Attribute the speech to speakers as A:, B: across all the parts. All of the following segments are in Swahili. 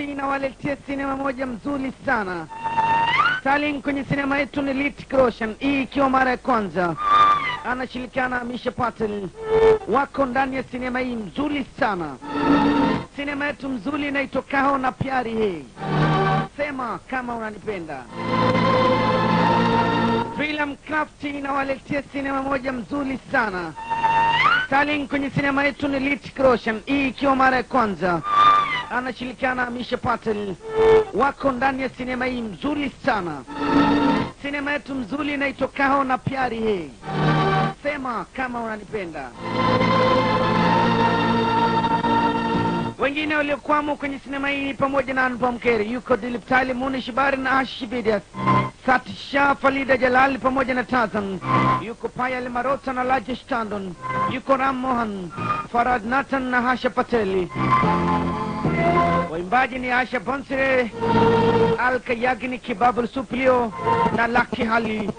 A: inawaletea sinema moja mzuri sana. Starling kwenye sinema yetu ni Ritik Roshan, hii ikiwa mara ya kwanza anashirikiana na Misha Patel, wako ndani ya sinema hii mzuri sana. Sinema yetu mzuri inaitwa Kaho na Pyari Hai. Sema kama unanipenda. Film Craft inawaletea sinema moja mzuri sana. Starling kwenye sinema yetu ni Ritik Roshan, hii ikiwa mara ya kwanza anashirikiana na Misha Patel, wako ndani ya sinema hii mzuri sana. Sinema yetu mzuri inaitwa Kaho na Pyari Hai. Sema kama unanipenda. Wengine waliokwamo kwenye sinema hii ni pamoja na Anupam Kher, yuko Dilip Tali, Munish Bari na Ashish Vidyas, Satisha Falida Jalal pamoja na Tazan, yuko Payal Marota na Rajesh Tandon, yuko Ram Mohan, Farad Nathan na Hasha Pateli. Waimbaji ni Asha Bonsire, Alka Yagnik, Babul Suplio na Lucky Hali.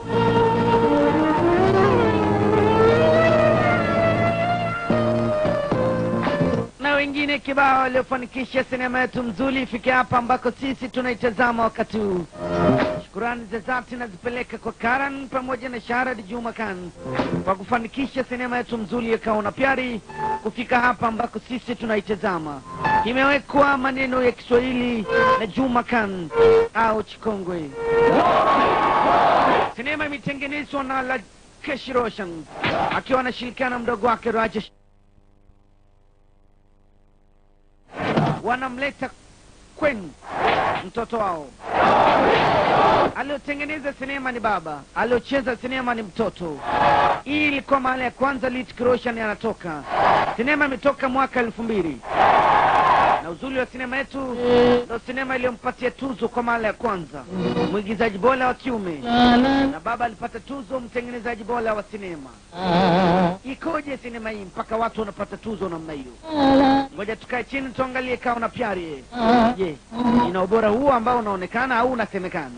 A: na wengine kibao waliofanikisha sinema yetu mzuri ifike hapa ambako sisi tunaitazama wakati huu. Shukurani za dhati nazipeleka kwa Karan pamoja na Sharad Juma Khan kwa kufanikisha sinema yetu mzuri ya Kaona Pyari kufika hapa ambako sisi tunaitazama. Imewekwa maneno ya Kiswahili na Juma Khan au Chikongwe. Sinema imetengenezwa na Rakesh Roshan akiwa anashirikiana na mdogo wake Rajesh wanamleta kwenu mtoto wao. Aliotengeneza sinema ni baba, aliocheza sinema ni mtoto. Hii ilikuwa mara ya kwanza Ritik Roshan anatoka. Sinema imetoka mwaka elfu mbili na uzuri wa sinema yetu ndo sinema iliyompatia tuzo kwa mara ya kwanza mwigizaji bora wa kiume, na baba alipata tuzo mtengenezaji bora wa sinema. Ikoje sinema hii mpaka watu wanapata tuzo namna hiyo? Ngoja tukae chini tuangalie Kaho na Pyari. Je, ina ubora huo ambao unaonekana au unasemekana?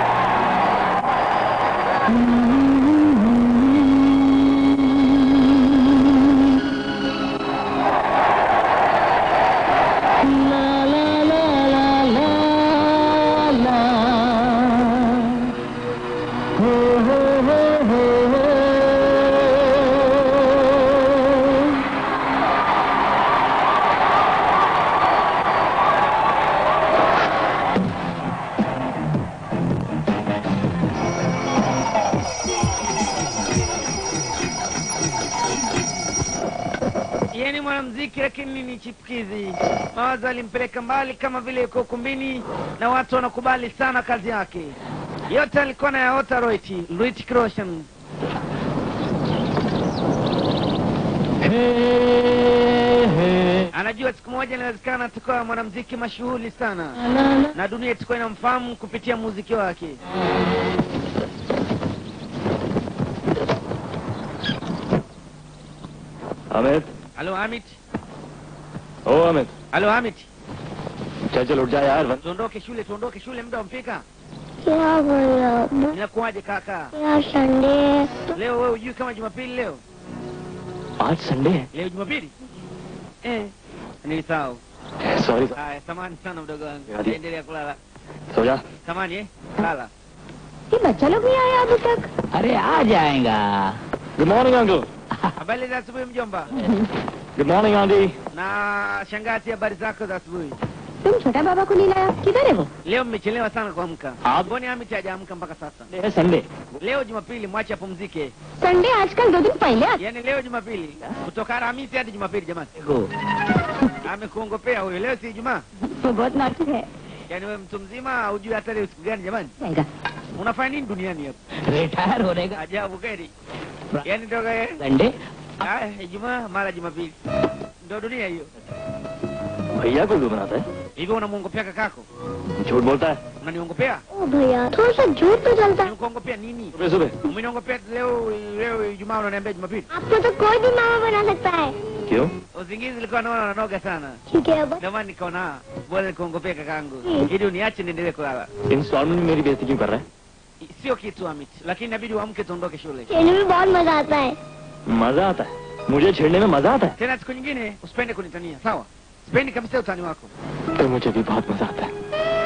A: Yeye ni mwanamuziki lakini ni chipukizi. Mawazo alimpeleka mbali kama vile yuko ukumbini na watu wanakubali sana kazi yake. Yote alikuwa na yaota Roiti, Ritik Roshan. Anajua siku moja inawezekana atakuwa mwanamuziki mashuhuri sana na dunia itakuwa inamfahamu kupitia muziki wake.
B: Amit
A: Halo Hamid,
B: ओ Amit
A: halo Hamid,
B: चल चल उठ जा यार वन
A: tuondoke shule, tuondoke shule, muda umefika.
C: क्या बोल
A: Inakuwaje kaka?
C: यार Sunday
A: Leo wewe hujui kama Jumapili leo?
B: आज संडे है
A: Leo Jumapili? Eh, nilisahau.
B: Sorry
A: Haya, samani sana mdogo wangu.
B: Hadi.
A: Endelea kulala.
B: सो जा
A: Samani eh? Lala.
C: ये बच्चा लोग नहीं आया अभी तक
D: अरे आ जाएगा
B: good morning uncle
A: Habari za asubuhi mjomba.
B: Good morning aunty
A: Na shangazi, habari zako za asubuhi?
C: तुम छोटा बाबा को नहीं लाया किधर है वो
A: Leo mmechelewa sana kuamka.
B: Ah.
A: Mbona Hamid hajaamka mpaka sasa?
B: है Sunday
A: Leo Jumapili, mwache apumzike.
C: Sunday आजकल दो दिन पहले आता
A: Yaani leo Jumapili, kutoka Alhamisi hadi Jumapili jamani.
D: देखो
A: Amekuongopea huyo. Leo si Ijumaa.
C: वो बहुत नाटक है
A: Yaani wewe mtu mzima hujui hata leo siku gani jamani?
C: जाएगा
A: Unafanya nini duniani hapa?
D: Retire होने का
A: Ajabu kweli. Yaani toka eh,
D: संडे
A: ah, Ijumaa mara Jumapili. Ndio dunia hiyo.
B: भैया को क्यों बनाता है
A: Hivyo unamwongopea kakako?
B: झूठ बोलता है
A: Unaniongopea?
C: ओ भैया थोड़ा सा झूठ तो चलता है
A: Nikuongopea nini?
B: सुबह सुबह
A: Umeniongopea leo leo Ijumaa unaniambia Jumapili?
C: आपको तो कोई भी मामा बना सकता है
B: क्यों
A: Usingizi ulikuwa naona unanoga sana.
C: ठीक है अब
A: Ndio maana nikaona bora nikuongopea kakangu. Ili uniache niendelee kulala.
B: Instalment में मेरी बेइज्जती क्यों कर रहा
A: Sio kitu Amit, lakini inabidi uamke tuondoke shule.
C: खेलने में बहुत मजा आता है
B: है मजा आता है मुझे छेड़ने में मजा आता है
A: Tena siku nyingine usipende kunitania, sawa? Sipendi kabisa utani wako.
B: पर मुझे भी बहुत मजा आता है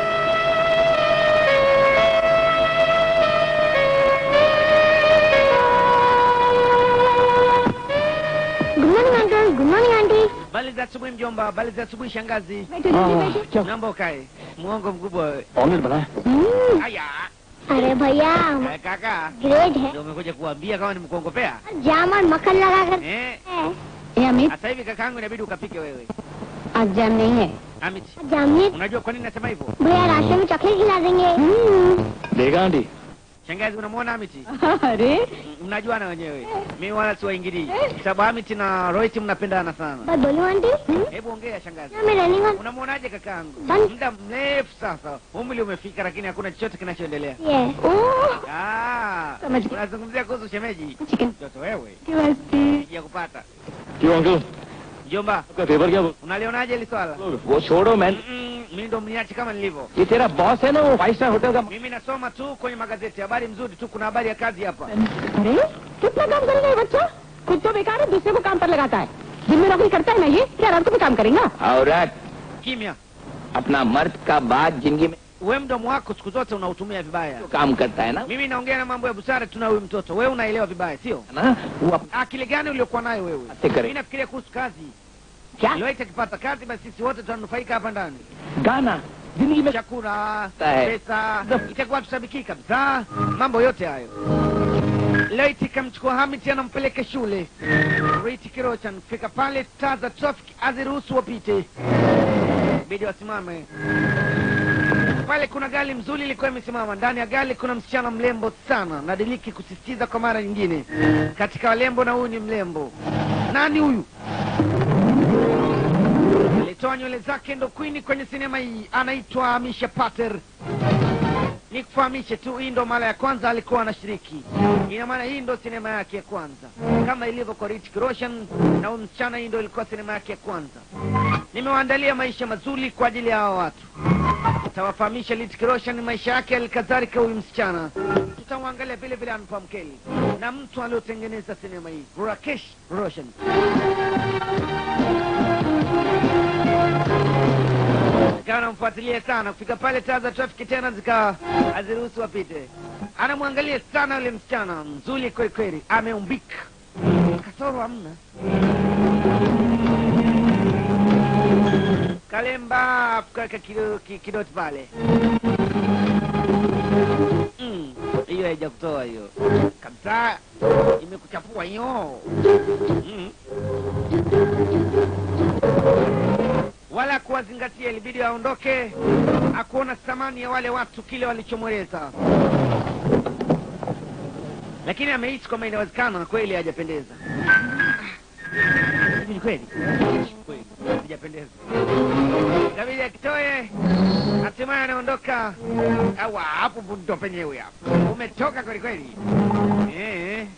C: good morning uncle good morning aunty
A: Bali za asubuhi mjomba, bali za asubuhi shangazi.
C: बैठो दीदी बैठो
B: क्या
A: Naomba ukae. Muongo mkubwa wewe.
B: Omelette बना है
C: हम्म,
A: Haya.
C: अरे भैया
A: Eh, Kaka,
C: ग्रेट है
A: ndio umekuja kuambia kama nimekuongopea?
C: Jam और मक्खन लगा कर
A: Eh,
C: ए Amit
A: sasa hivi kakaangu inabidi ukapike wewe.
C: आज जाम नहीं है
A: Amit,
C: जामित
A: unajua kwa nini nasema hivyo?
C: भैया रास्ते में चॉकलेट खिला देंगे
B: देगा आंटी
A: Shangazi unamwona Amiti?
C: अरे
A: M- Mnajuana wenyewe. Mimi wala siwaingilii. Sababu Amiti na Rohit mnapendana sana.
C: बात बोलूं आंटी
A: Hebu ongea shangazi.
C: मैं रनिंग और
A: Unamwonaje kakaangu?
C: Bali-
A: Muda mrefu sasa. Umri umefika lakini hakuna chochote kinachoendelea.
C: ये ओह
A: Ah,
C: समझ गया।
A: unazungumzia kuhusu shemeji.
C: Chicken
A: Mtoto wewe,
C: मस्ती
A: sija kupata.
B: क्यों uncle
A: Mjomba,
B: आपका पेपर क्या बोल
A: unalionaje hili swala?
B: वो छोड़ो मैं
A: Mm, Mimi ndo mniache kama nilivyo.
B: ये तेरा बॉस है ना वो फाइव स्टार होटल का
A: Mimi nasoma tu kwenye magazeti, habari mzuri tu, kuna habari ya kazi hapa.
C: अरे कितना काम करेगा ये बच्चा खुद तो बेकार है दूसरे को काम पर लगाता है दिन में नौकरी करता है ना ये क्या रात को भी काम करेगा
E: औरत
A: Kimya.
E: अपना मर्द का बात जिंदगी में
A: Wewe mdomo wako siku zote unautumia vibaya.
E: जो काम करता है ना
A: Mimi naongea na mambo ya busara tu na huyu mtoto. Wewe unaelewa vibaya, sio?
E: ना वो अपने
A: Akili gani uliokuwa nayo wewe?
E: Ate kare.
A: Mimi nafikiria kuhusu kazi.
E: क्या
A: Leo akipata kazi basi sisi wote tunanufaika hapa ndani.
E: गाना जिंदगी में
A: Chakula,
E: Eh.
A: pesa, itakuwa tusabiki kabisa. Mambo yote hayo. Leo ikamchukua Hamid anampeleka shule. Riti Kirochan fika pale taa za traffic aziruhusu wapite. Bidi wasimame. Pale kuna gari mzuri ilikuwa imesimama. Ndani ya gari kuna msichana mlembo sana. Nadiliki kusisitiza kwa mara nyingine. Katika walembo na huyu ni mlembo. Nani huyu? Alitoa nywele zake ndo queen kwenye sinema hii, anaitwa Amisha Pater. Nikufahamishe tu, hii ndo mara ya kwanza alikuwa anashiriki. Ina maana hii ndo sinema yake ya kwanza, kama ilivyo kwa Hrithik Roshan na huyu msichana, hii ndo ilikuwa sinema yake ya kwanza. Nimewaandalia maisha mazuri kwa ajili ya hawa watu. Tutawafahamisha Hrithik Roshan maisha yake, alikadhalika huyu msichana. Tutamwangalia vile vile Anupam Mkeli na mtu aliotengeneza sinema hii, Rakesh Roshan. Nikawa namfuatilia sana kufika pale, taa za trafiki tena zikawa haziruhusu wapite. Anamwangalia sana yule msichana mzuri kweli kweli, ameumbika, kasoro hamna. Kalemba kaweka kido- ki- kidoti pale. Mm, hiyo haija kutoa hiyo kabisa, imekuchafua hiyo mm. wala kuwazingatia, ilibidi aondoke, akuona thamani ya wale watu kile walichomweleza, lakini amehisi kwamba inawezekana kweli hajapendeza. Hivi ni kweli kweli hajapendeza, kabidi akitoe, hatimaye anaondoka. Awa, hapo ndo penyewe hapo, umetoka kweli kweli eh.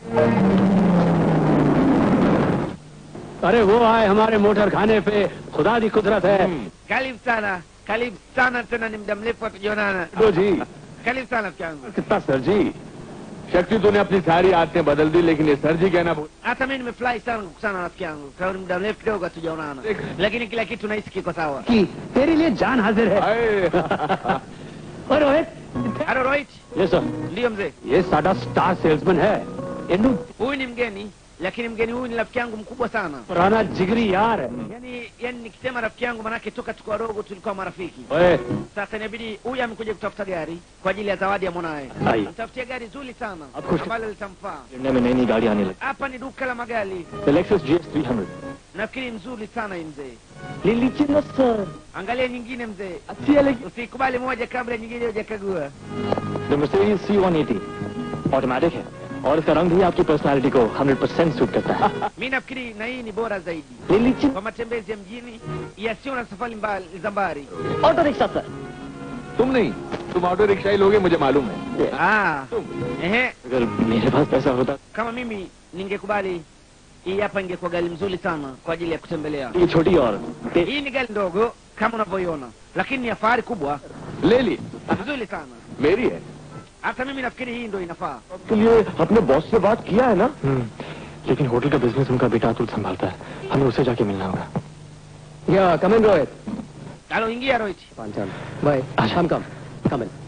F: अरे वो आए हमारे मोटर खाने पे खुदा दी कुदरत है
A: Karibu sana, karibu sana tena, ni muda mrefu hatujaonana.
F: तो जी
A: Karibu sana mke wangu.
F: कितना सर जी शक्ति तूने अपनी सारी आदतें बदल दी लेकिन ये सर जी कहना भूल
A: Hata mimi nimefurahi sana kukutana na rafiki yangu, kwa ni muda mrefu kidogo hatujaonana, lakini kila kitu nahisi kiko sawa.
F: कि तेरे लिए जान हाजिर है
E: आए।
F: और रोहित
A: Halo Rohit,
F: ये सर
A: ndiyo mzee.
F: ये साडा स्टार सेल्समैन है इन्नू
A: Huyu ni mgeni, lakini mgeni huyu ni rafiki yangu mkubwa sana.
F: पुराना जिगरी यार है
A: Yani, yani nikisema rafiki yangu manake toka tuko wadogo tulikuwa marafiki.
F: ओए
A: Sasa inabidi huyu amekuja kutafuta gari kwa ajili ya zawadi ya mwanawe.
F: आई
A: Mtafutia gari zuri sana
B: Of course.
A: ambalo litamfaa.
B: India में नई नई गाड़ी आने लगी
A: Hapa ni duka la magari,
B: Lexus GS 300
A: nafikiri nzuri sana hii mzee.
B: ले लीजिए ना सर
A: Angalia nyingine mzee,
B: अच्छी है लेकिन
A: usikubali moja kabla nyingine hujakagua.
B: The Mercedes C180 automatic है और इसका रंग भी आपकी पर्सनालिटी को 100% सूट करता है
A: Mi nafikiri na hii ni bora zaidi
B: ले लीजिए
A: kwa matembezi ya mjini yasiyo na safari mbali za mbali.
B: Auto rickshaw sir
E: तुम नहीं तुम ऑटो रिक्शा ही लोगे मुझे मालूम है
A: Ah, ehe,
B: अगर मेरे पास पैसा होता
A: kama mimi ningekubali hii hapa ingekuwa gari mzuri sana kwa ajili ya kutembelea.
B: ये छोटी और ते-
A: Hii ni gari ndogo kama unavyoiona, lakini ni ya fahari kubwa,
E: ले ली
A: nzuri sana.
E: मेरी है
A: Hata mimi nafikiri hii ndo inafaa.
B: के लिए अपने बॉस से बात किया है ना लेकिन होटल का बिजनेस उनका बेटा अतुल संभालता है हमें उसे जाके मिलना होगा
F: या come in Rohit
A: aloingia Rohit.
F: Panchal bye come come come in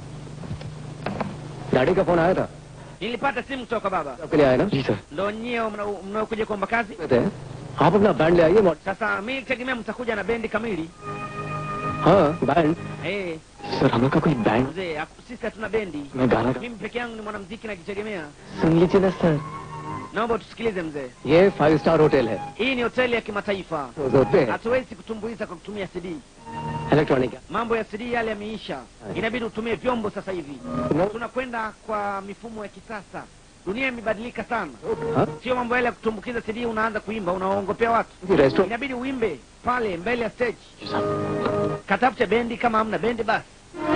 F: daddy का फोन आया था
A: Nilipata simu kutoka baba,
F: आपके लिए आया ना
B: जी sir
A: ndo nyie mna- mnaokuja kuomba kazi.
F: कहते हैं आप अपना बैंड ले आइए मॉड-
A: Sasa mi nilitegemea mtakuja na bendi kamili.
F: हाँ बैंड
A: Eh,
B: सर हम लोग का कोई band
A: mzee, haku- sisi hatuna bendi.
B: मैं गाना गा-
A: Mimi peke yangu ni mwanamuziki najitegemea.
B: सुन लीजिए ना सर
A: Naomba tusikilize mzee,
F: ये फाइव स्टार होटल है
A: hii ni hoteli ya kimataifa,
F: रोज होते हैं
A: hatuwezi kutumbuiza kwa kutumia CD.
F: Electronic
A: Mambo ya CD yale yameisha, inabidi utumie vyombo sasa hivi.
F: No.
A: Tunakwenda kwa mifumo ya kisasa, dunia imebadilika sana.
F: हाँ
A: Sio mambo yale ya kutumbukiza CD, unaanza kuimba, unawaongopea watu.
F: Restaurant
A: Inabidi uimbe pale mbele ya stage.
B: जी साहब
A: Katafute bendi, kama hamna bendi basi.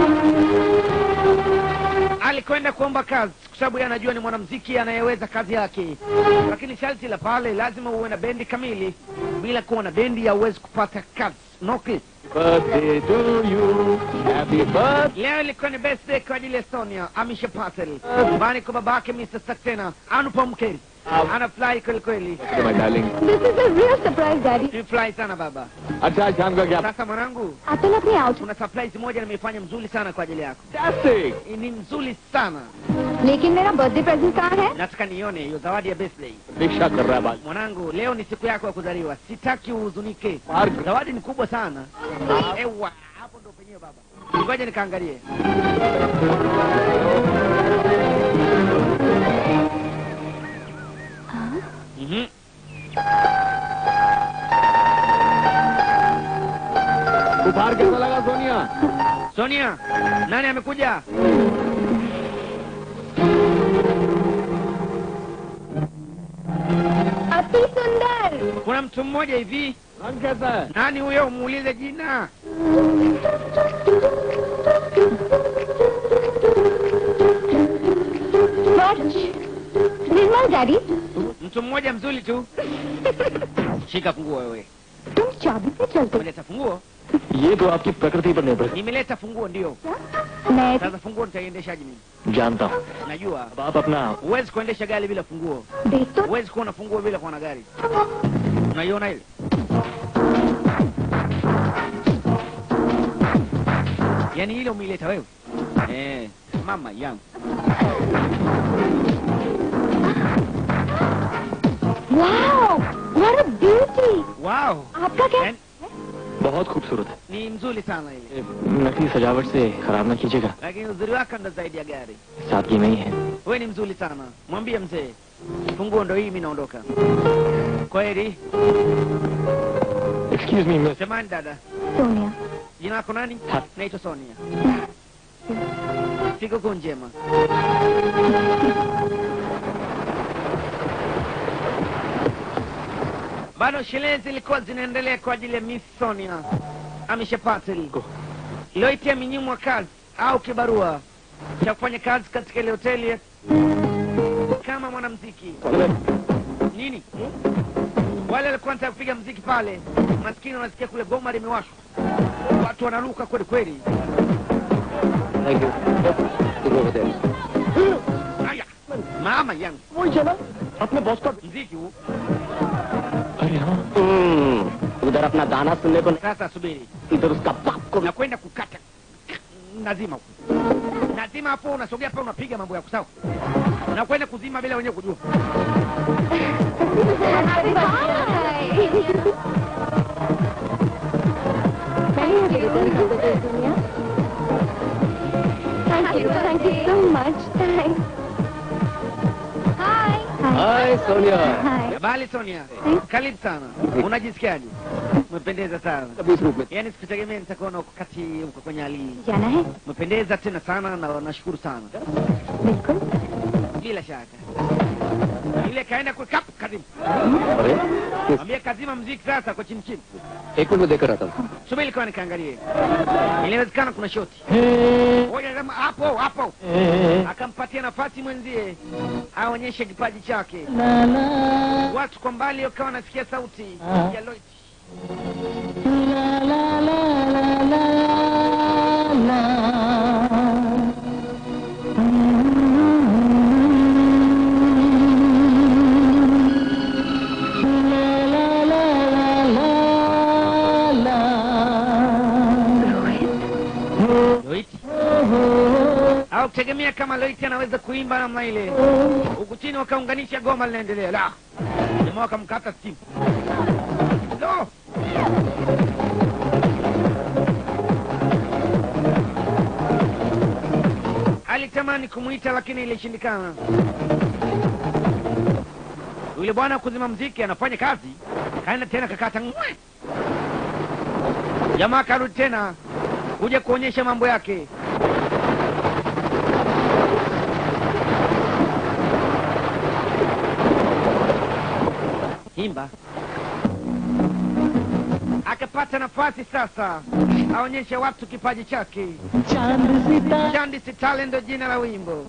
A: Alikwenda kuomba kazi kwa sababu yeye anajua ni mwanamuziki anayeweza kazi yake, lakini sharti la pale lazima uwe na bendi kamili. Bila kuwa na bendi hauwezi kupata kazi. No clip.
E: birthday to you. Happy birthday.
A: Leo ilikuwa ni birthday kwa ajili ya Sonia Amisha Patel, nyumbani kwa babake Mr. Saxena Anupam Kheri. Anafurahi kweli kweli,
E: My darling.
C: This is a real surprise, Daddy.
A: nimefurahi sana baba.
E: अच्छा आज शाम का क्या
A: Sasa mwanangu,
C: Atul अपने out.
A: kuna surprise moja nimeifanya mzuri sana kwa ajili yako.
E: Fantastic.
A: Ni mzuri sana,
C: लेकिन मेरा birthday present कहाँ है
A: nataka nione hiyo zawadi ya birthday.
E: दीक्षा कर रहा है बात
A: Mwanangu, leo ni siku yako ya kuzaliwa, sitaki uhuzunike.
E: Mark.
A: Zawadi ni kubwa sana. Ewa, hapo ndo penyewe baba. Ngoja nikaangalie. Mhm.
E: उपहार कैसा लगा सोनिया
A: Sonia, nani amekuja?
C: अति सुंदर
A: Kuna mtu mmoja hivi.
E: रंग कैसा है
A: Nani huyo? Muulize jina.
C: Nirmal daddy
A: Mtu mmoja mzuri tu. Shika funguo wewe.
C: तुम चाबी से चलते
A: Umeleta funguo?
B: ये तो आपकी प्रकृति पर निर्भर
A: Nimeleta funguo ndio.
C: मैं
A: Sasa funguo nitaiendeshaje mimi?
B: जानता हूँ
A: Najua
B: अब आप अपना
A: huwezi kuendesha gari bila funguo.
C: देख तो
A: Huwezi kuwa na funguo bila kuwa na gari. Unaiona ile? Yaani ile umeileta wewe? Eh, mama yangu.
C: Wow what a beauty
A: Wow!
C: आपका क्या
A: Yaani,
B: बहुत खूबसूरत है
A: ni mzuri sana ile.
B: ये नकली सजावट से खराब ना कीजिएगा
A: Lakini uzuri wake ndo zaidi ya gari.
B: सादगी नहीं है
A: Wewe ni mzuri sana. Mwambie mzee. Funguo ndo hii mimi naondoka. Kweli?
B: Excuse me miss
A: Semani dada.
C: Sonia
A: Jina lako nani?
B: Ha.
A: Naitwa Sonia. Sikukuu njema. Bado sherehe zilikuwa zinaendelea kwa ajili ya Miss Sonia Amisha Patel iliyoitia minyimwa kazi au kibarua cha kufanya kazi katika ile hoteli ya- kama mwanamuziki. Nini? Wale walikuwa wanataka kupiga mziki pale, maskini wanasikia kule goma limewashwa, watu wanaruka kweli kweli.
F: Thank you सुबह hotel
A: Aya, mama yangu,
B: वही चला अपने बॉस का
A: mziki huu
B: अरे हाँ
F: उधर अपना गाना सुनने को
A: sasa. Subiri,
F: इधर उसका बाप को
A: nakwenda kukata nazima huku, nazima hapo, unasogea pale, unapiga mambo yako sawa. Nakwenda kuzima bila wenyewe kujua.
C: Thank you, thank you so much. Thanks. Hi.
F: Hi Sonia
C: Hi.
A: Bali Sonia, karibu sana. Unajisikiaje? Umependeza sana.
F: कभी इस रूप में
A: Yaani sikutegemea nitakuona wakati uko kwenye hali hii.
C: जाना है
A: Umependeza tena sana na nashukuru sana.
C: बिल्कुल
A: Bila shaka. Ile kaenda kwa kap karibu.
F: अरे
A: Mwambie kazima mziki sasa kwa chini chini.
F: एक minute में देकर आता हूँ
A: Subiri kwa nikaangalie. Inawezekana kuna shoti. Ngoja kama hapo hapo. Akampatia nafasi mwenzie aonyeshe kipaji chake. Watu kwa mbali wakawa wanasikia sauti ya Lloyd. kutegemea kama Loiti anaweza kuimba namna ile, huku chini wakaunganisha goma linaendelea. La, jamaa wakamkata simu. Lo, alitamani kumwita lakini ilishindikana. Yule bwana kuzima mziki anafanya kazi, kaenda tena kakata ngwe. Jamaa karudi tena kuja kuonyesha mambo yake. Imba akapata nafasi sasa aonyeshe watu kipaji chake. Chandi Sitale ndo jina la wimbo.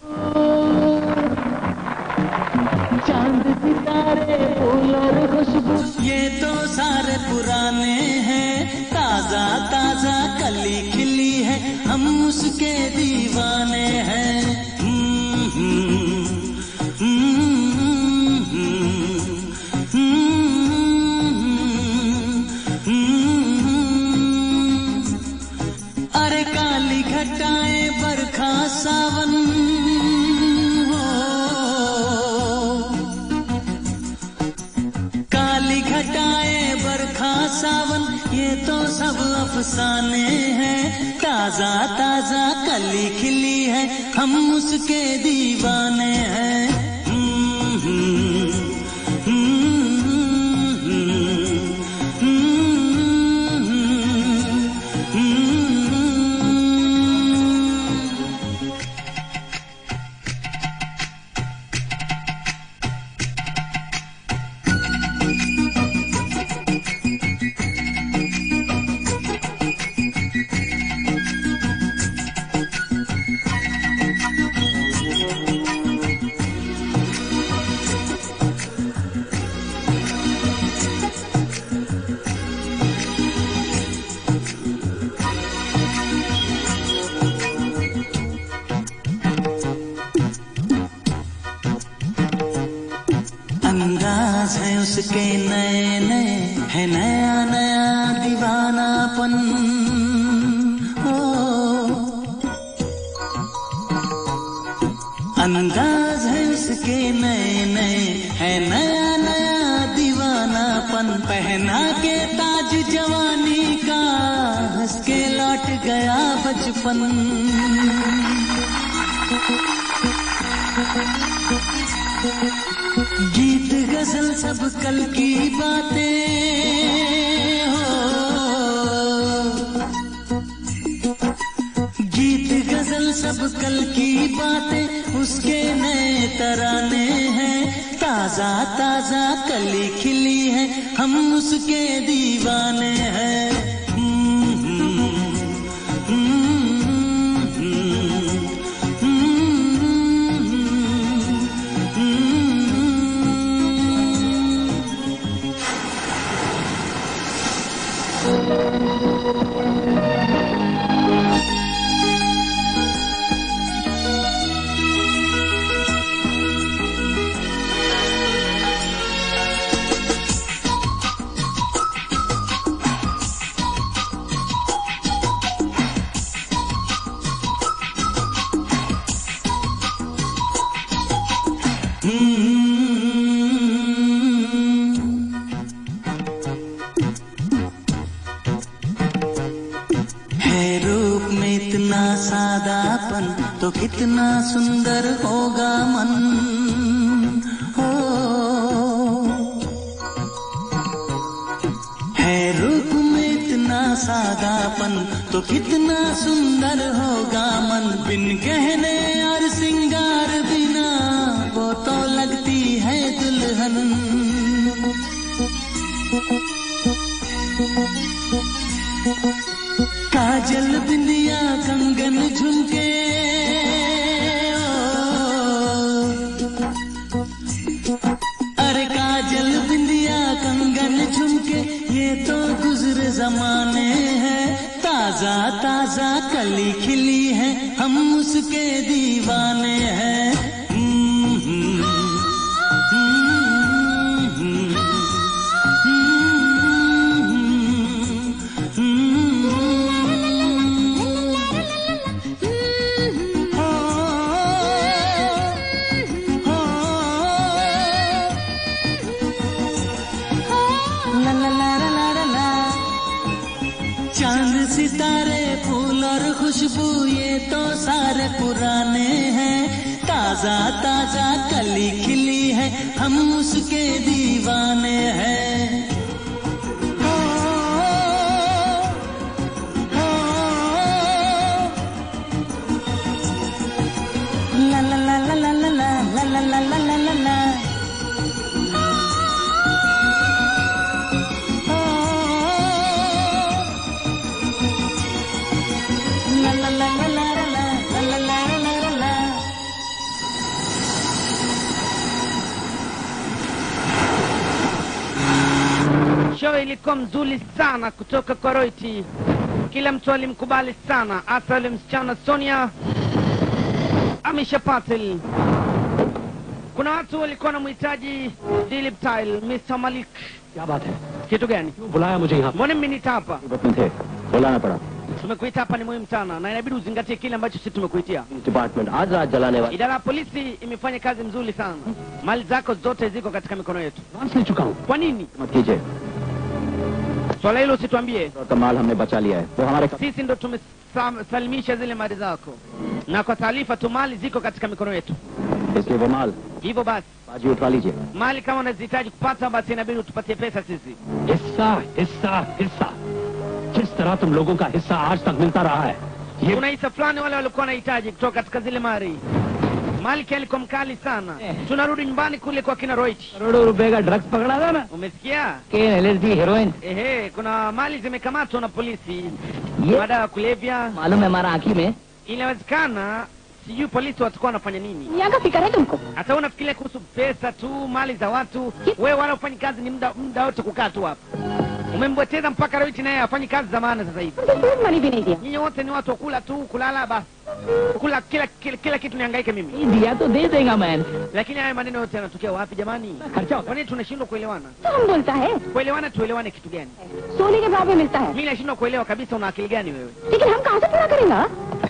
G: ये तो सारे पुराने हैं ताजा ताजा कली खिली है हम उसके दीवाने हैं हम्म, हम्म, हम्म, हम्म, हम्म, हम्म। अरे काली घटाएं बरखा सावन हो काली घटाएं बरखा सावन ये तो सब अफसाने हैं ताजा ताजा कली खिली है हम उसके दीवाने हैं हम्म, हम्म, हम्म, हम्म, हम्म, हम्म। अंदाज है उसके नए नए है नया नया दीवानापन ओ अंदाज है उसके नए नए है नया नया दीवानापन पहना के ताज जवानी का हंस के लौट गया बचपन गीत गजल सब कल की बातें हो गीत गजल सब कल की बातें उसके नए तराने हैं ताजा ताजा कली खिली है हम उसके दीवाने हैं हम्म, हम्म, हम्म, हम्म, हम्म, हम्म। है रूप में इतना सादापन तो कितना सुंदर होगा मन हो है रूप में इतना सादापन तो कितना सुंदर होगा मन बिन गहने और सिंगार बिना वो तो लगती है दुल्हन काजल बिंदिया कंगन झुमके ओ। अरे काजल बिंदिया कंगन झुमके ये तो गुजरे जमाने हैं ताजा ताजा कली खिली है हम उसके दीवाने हैं हम्म, हम्म, हम्म, हम्म, हम्म, हम्म, हम्म। चांद सितारे फूल और खुशबू ये तो सारे पुराने हैं ताजा ताजा कली खिली है हम उसके दीवाने हैं हो, हो, ला ला ला ला ला ला ला ला ला ला ला ला ला La la la la la la la la la la la la
A: Show ilikuwa mzuri sana kutoka kwa Roiti. Kila mtu alimkubali sana, hasa yule msichana Sonia Amisha Patel. Kuna watu walikuwa wanamhitaji Dilip Tile, Mr. Malik.
F: क्या बात है
A: Kitu gani?
F: क्यों बुलाया मुझे यहाँ
A: Mbona mmeniita hapa?
B: मुसीबत में थे बुलाना पड़ा
A: Tumekuita hapa ni muhimu sana na inabidi uzingatie kile ambacho sisi tumekuitia.
B: Department आज रात जलाने वाले
A: Idara ya polisi imefanya kazi mzuri sana. Mali zako zote ziko katika mikono yetu.
F: Advance ले चुका हूँ
A: Kwa nini?
B: मत कीजिए
A: Swala hilo usituambie.
B: और कमाल हमने बचा लिया है वो हमारे
A: Sisi ndo tumesalimisha zile mali zako, na kwa taarifa tu mali ziko katika mikono yetu.
B: इसलिए वो माल
A: Hivyo basi
B: बाजी उठवा लीजिए
A: mali kama unazihitaji kupata, basi inabidi utupatie pesa sisi.
F: हिस्सा हिस्सा हिस्सा जिस तरह तुम लोगों का हिस्सा आज तक मिलता रहा है ये
A: Kuna hisa fulani wale walikuwa wanahitaji kutoka katika zile mali. Malki alikuwa mkali sana. Tunarudi nyumbani kule kwa kina Roich.
D: करोड़ों रुपए का ड्रग्स पकड़ा था ना
A: Umesikia?
D: केन LSD heroin
A: Ehe, kuna mali zimekamatwa na polisi,
D: ये
A: madawa ya kulevya.
D: मालूम है हमारा आंखी में
A: Inawezekana sijui polisi watakuwa wanafanya nini.
C: यहाँ का फिक्र है तुमको
A: Hata unafikiria kuhusu pesa tu, mali za watu. Wewe wala ufanyi kazi, ni muda muda wote kukaa tu hapa. Umembweteza mpaka Roich naye hafanyi kazi za maana sasa hivi.
C: हमको food money भी नहीं दिया
A: Nyinyi wote ni watu wa kula tu, kulala basi. Kula kila kila, kila kitu nihangaike mimi.
D: दिया तो दे देगा man
A: Lakini haya maneno yote yanatokea wapi jamani?
F: खर्चा
A: Kwa nini tunashindwa kuelewana?
C: तो हम बोलता है
A: Kuelewana tuelewane kitu gani?
C: सोने के भाव में मिलता है
A: Mimi nashindwa kuelewa kabisa una akili gani wewe?
C: लेकिन हम कहाँ से पूरा करेंगे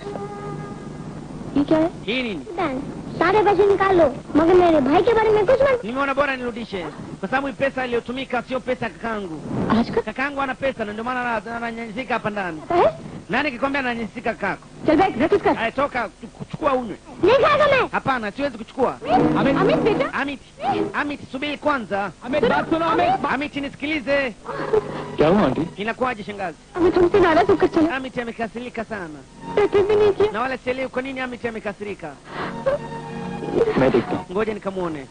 C: ये क्या है
A: Hii nini?
C: सारे पैसे निकाल लो मगर मेरे भाई के बारे में कुछ मत
A: Nimeona bora nirudishe. Kwa sababu hii pesa iliyotumika sio pesa ya kakangu.
C: आज का
A: Kakangu ana pesa na ndio maana ana- ananyanyasika hapa ndani.
C: पता है
A: Nani kikwambia ananyanyasika kakako?
C: चल बैठ रसीद कर
A: Aya toka tu- kuchukua unywe.
C: नहीं खाएगा मैं
A: Hapana, siwezi kuchukua.
C: अमित अमित बेटा
A: Amit, Amit subiri kwanza.
F: हमें बात सुनो हमें
A: Amit nisikilize.
B: क्या हुआ आंटी
A: Inakuwaje shangazi?
C: अमित तुमसे नाराज होकर चला
A: Amit amekasirika sana.
C: रसीद भी नहीं किया
A: Na wala sielewi kwa nini Amit amekasirika.
B: मैं देखता हूँ
A: Ngoja nikamuone.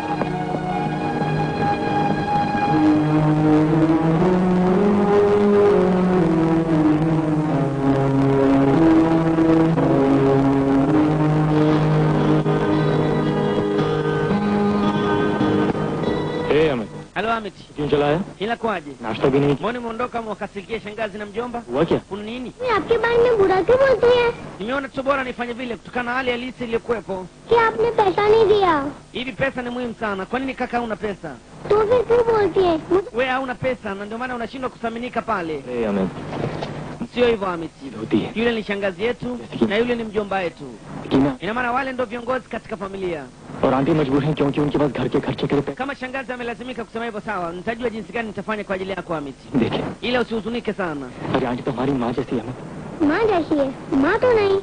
B: ए अमित
A: Halo Amit,
B: क्यों चलाया
A: inakuwaje?
B: नाश्ता भी नहीं
A: Mbona umeondoka mwakasirikia shangazi na mjomba?
B: हुआ क्या
A: Kuna nini?
C: मैं आपके बारे में बुरा क्यों बोलती है
A: Nimeona tu bora nifanye vile kutokana na hali halisi iliyokuwepo.
C: कि आपने पैसा नहीं दिया
A: Hivi pesa ni muhimu sana. Kwa nini kaka hauna pesa?
C: तो फिर क्यों बोलती है मुझे
A: We hauna pesa na ndio maana unashindwa kuthaminika pale.
B: A Amit
A: Sio hivyo Amit.
B: होती है
A: Yule ni shangazi yetu na yule ni mjomba wetu.
B: लेकिन
A: Ina maana wale ndio viongozi katika familia.
B: और आंटी मजबूर हैं क्योंकि उनके पास घर के खर्चे के लिए
A: Kama shangazi amelazimika kusema hivyo, sawa, nitajua jinsi gani nitafanya kwa ajili yako Amit,
B: पैसे देखिए
A: ila usihuzunike sana.
B: अरे आंटी तो हमारी माँ जैसी है अमित
C: माँ जैसी है माँ तो नहीं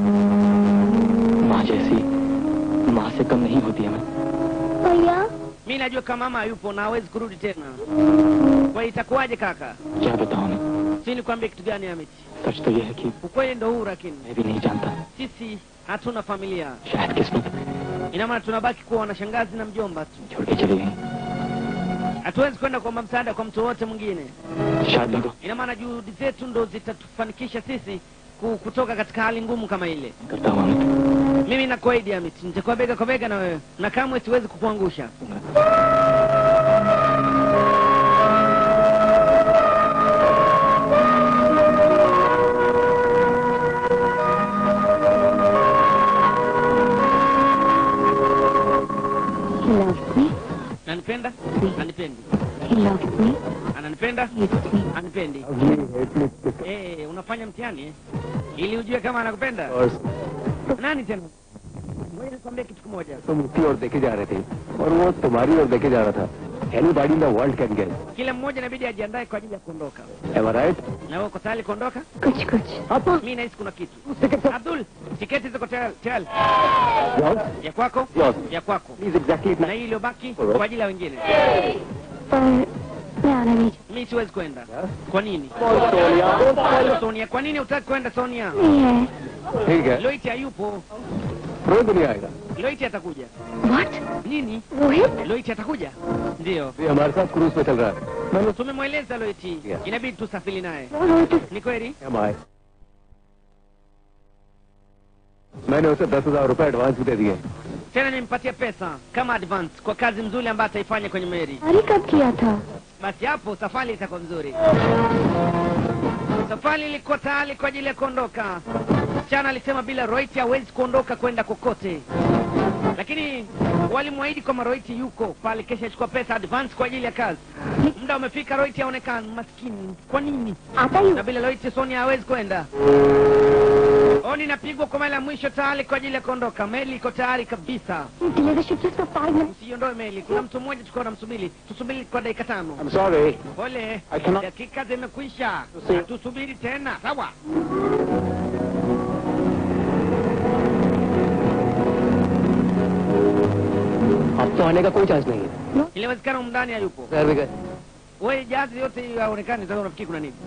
B: माँ जैसी माँ से कम नहीं होती अमित
C: भैया
A: Mi najua kama mama hayupo na hawezi kurudi tena. Kwa hiyo itakuwaje kaka?
B: क्या बताऊँ Amit
A: Si nikwambie kitu gani Amit?
B: सच तो ये है कि
A: Ukweli ndo huu, lakini
B: मैं भी नहीं जानता
A: sisi hatuna familia.
B: शायद किस्मत
A: Ina maana tunabaki kuwa na shangazi na mjomba tu.
B: छोड़ के चली गई
A: Hatuwezi kwenda kuomba msaada kwa mtu wote mwingine.
B: शायद लगो
A: Ina maana juhudi zetu ndo zitatufanikisha sisi ku- kutoka katika hali ngumu kama ile.
B: करता हूँ Amit
A: Mimi nakuahidi Amit, nitakuwa bega kwa bega na wewe na kamwe siwezi kukuangusha.
C: He loves me.
A: Ananipenda? Anipendi.
C: He loves me.
A: Ananipenda?
C: Hates me.
A: Anipendi. Eh, unafanya mtihani eh? Ili ujue kama anakupenda. Nani tena? Ngoja nikwambie kitu kimoja.
E: तुम उसकी ओर देखे जा रहे थे और वो तुम्हारी ओर देखे जा रहा था
B: Anybody in the world can guess.
A: Kila mmoja inabidi ajiandae kwa ajili ya kuondoka.
B: Am I right?
A: Na wewe uko tayari kuondoka?
C: कुछ कुछ
A: Mimi nahisi kuna kitu. Abdul, tiketi ziko tayari. tayari.
B: Yours?
A: Ya kwako?
B: Yours.
A: Ya kwako.
B: Please exactly
A: Na hii iliyobaki kwa ajili ya wengine.
C: पर मैं आना नहीं
A: Mimi siwezi kwenda. Kwa nini?
B: Sonia.
A: Sonia, kwa nini hutaki kwenda Sonia?
C: नहीं है
B: ठीक है
A: Loit hayupo.
B: Rohit नहीं आएगा
A: Loit atakuja.
C: What
A: Nini?
C: Rohit
A: Loit atakuja? Ndio.
B: ये हमारे साथ क्रूज पे चल रहा है मैंने
A: Tumemweleza Loit.
B: Yeah.
A: Inabidi tusafiri naye.
C: वो रोहित
A: Ni kweli?
B: हम आए मैंने उसे दस हजार रुपए एडवांस भी दे दिए
A: Tena nimpatie pesa kama advance kwa kazi nzuri ambayo ataifanya kwenye meli.
C: अरे कब किया था
A: Basi hapo safari itakuwa nzuri. Safari ilikuwa tayari kwa ajili ya kuondoka. Msichana alisema bila Roit hawezi kuondoka kwenda kokote, lakini walimwahidi kwamba Roit yuko pale, kesha achukua pesa advance kwa ajili ya kazi. Muda umefika, Roit haonekani. Maskini, kwa nini?
C: आता ही
A: Na bila Roit Sonia hawezi kwenda. Oni inapigwa kwa mara ya mwisho tayari kwa ajili ya kuondoka. Meli iko tayari kabisa.
C: Delay the ship just for five minutes
A: Usiondoe meli, kuna mtu mmoja tulikuwa tunamsubiri. Tusubiri kwa dakika tano.
B: I'm sorry
A: Pole,
B: I cannot-
A: dakika zimekwisha,
B: See.
A: tusubiri tena. Sawa.
B: अब तो आने का कोई चांस नहीं है
A: Inawezekana humu ndani hayupo.
B: There we go.
A: Wewe jazi yote hiyo haonekani, sasa unafikiri kuna nini?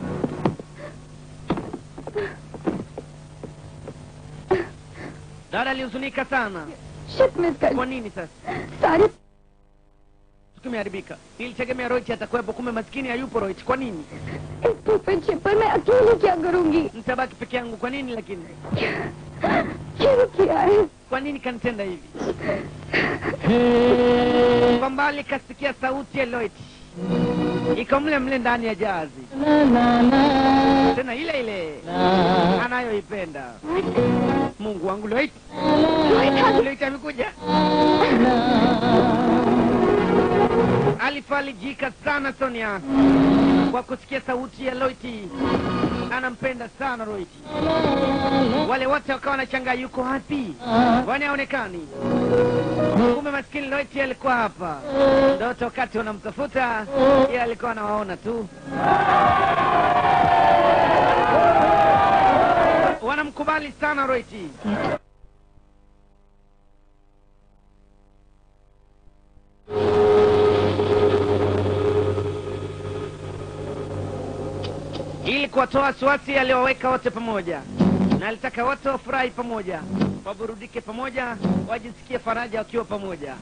A: Dada alihuzunika sana.
C: Ship miss कर
A: Kwa nini sasa?
C: सारे
A: Tukimeharibika. Ilitegemea Roit atakuwepo, kumbe maskini hayupo Roit. Kwa nini?
C: इस stupid ship पर मैं अकेले क्या करूंगी
A: Nitabaki peke yangu. Kwa nini lakini?
C: क्यों किया है
A: Kwa nini kanitenda hivi? Kwa mbali kasikia sauti ya Loit. Iko mle mle ndani ya jazi. Tena ile ile anayoipenda. Mungu wangu Loit. Loit amekuja. Alifalijika sana Sonia kwa kusikia sauti ya Loiti. Anampenda sana Loiti. Wale wote wakawa wanashangaa yuko wapi? Kwani haonekani? Kumbe maskini Loiti alikuwa hapa. Ndoto wakati wanamtafuta, yeye alikuwa anawaona tu. Wanamkubali sana Loiti. ili kuwatoa wasiwasi aliowaweka wote pamoja, na alitaka wote wafurahi pamoja, waburudike pamoja, wajisikie faraja wakiwa pamoja.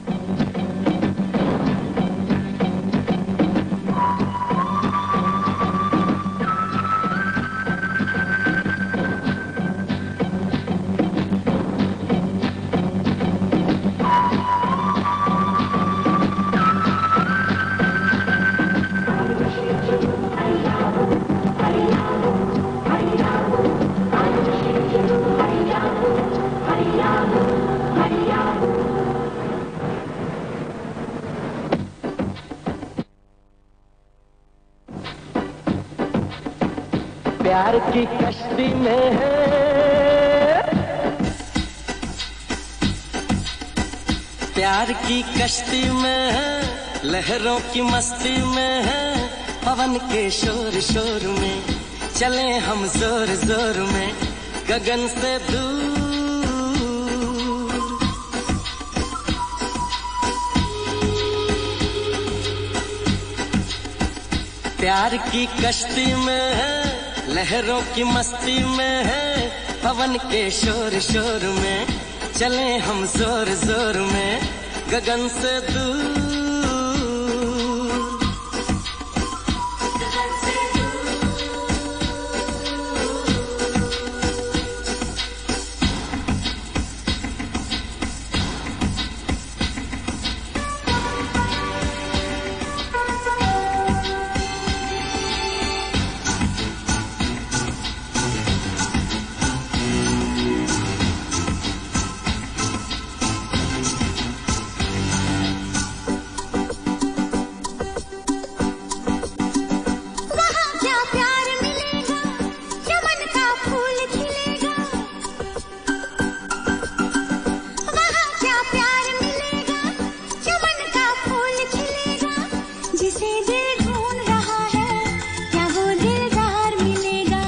B: प्यार की कश्ती में है
G: प्यार की कश्ती में है लहरों की मस्ती में है पवन के शोर शोर में चले हम जोर जोर में गगन से दूर प्यार की कश्ती में है लहरों की मस्ती में है पवन के शोर शोर में चले हम जोर जोर में गगन से दूर
H: जिसे दिल ढूंढ रहा है क्या वो दिलदार मिलेगा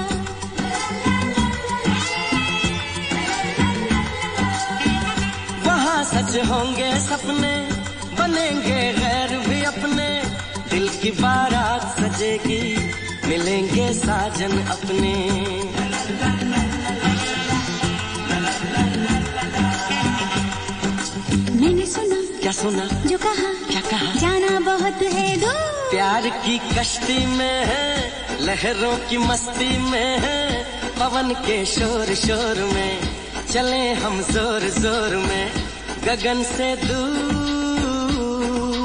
G: वहाँ सच होंगे सपने बनेंगे गैर भी अपने दिल की बारात सजेगी मिलेंगे साजन अपने
H: मैंने सुना
G: क्या सुना
H: जो कहा
G: क्या कहा
H: जाना बहुत है दूर
G: प्यार की कश्ती में है लहरों की मस्ती में है पवन के शोर शोर में चले हम जोर जोर में गगन से दूर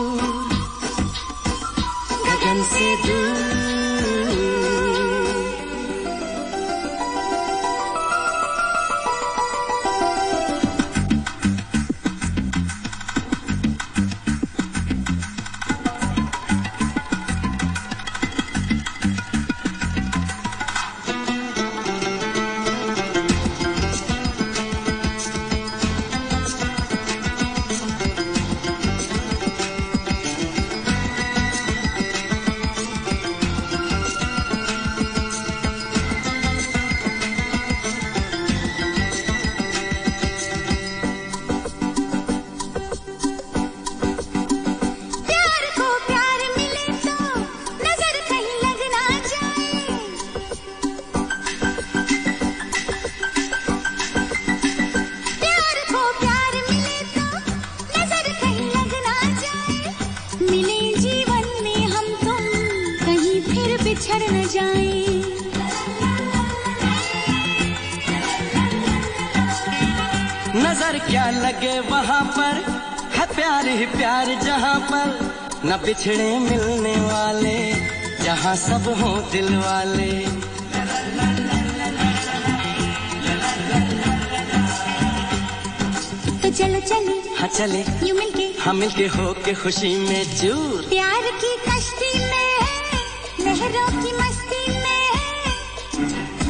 G: गगन से दूर
H: प्यार को प्यार मिले तो नजर कहीं लग ना जाए प्यार को प्यार मिले तो नजर कहीं लग ना जाए मिले जीवन में हम तुम कहीं फिर बिछड़ न जाए
G: नजर क्या लगे वहाँ पर है प्यार ही प्यार जहाँ पर न बिछड़े मिलने वाले जहाँ सब हों दिल वाले
H: तो चलो चले
G: हाँ चले
H: यू मिलके
G: हम मिलके हो के खुशी में चूर
H: प्यार की कश्ती में लहरों की मस्ती में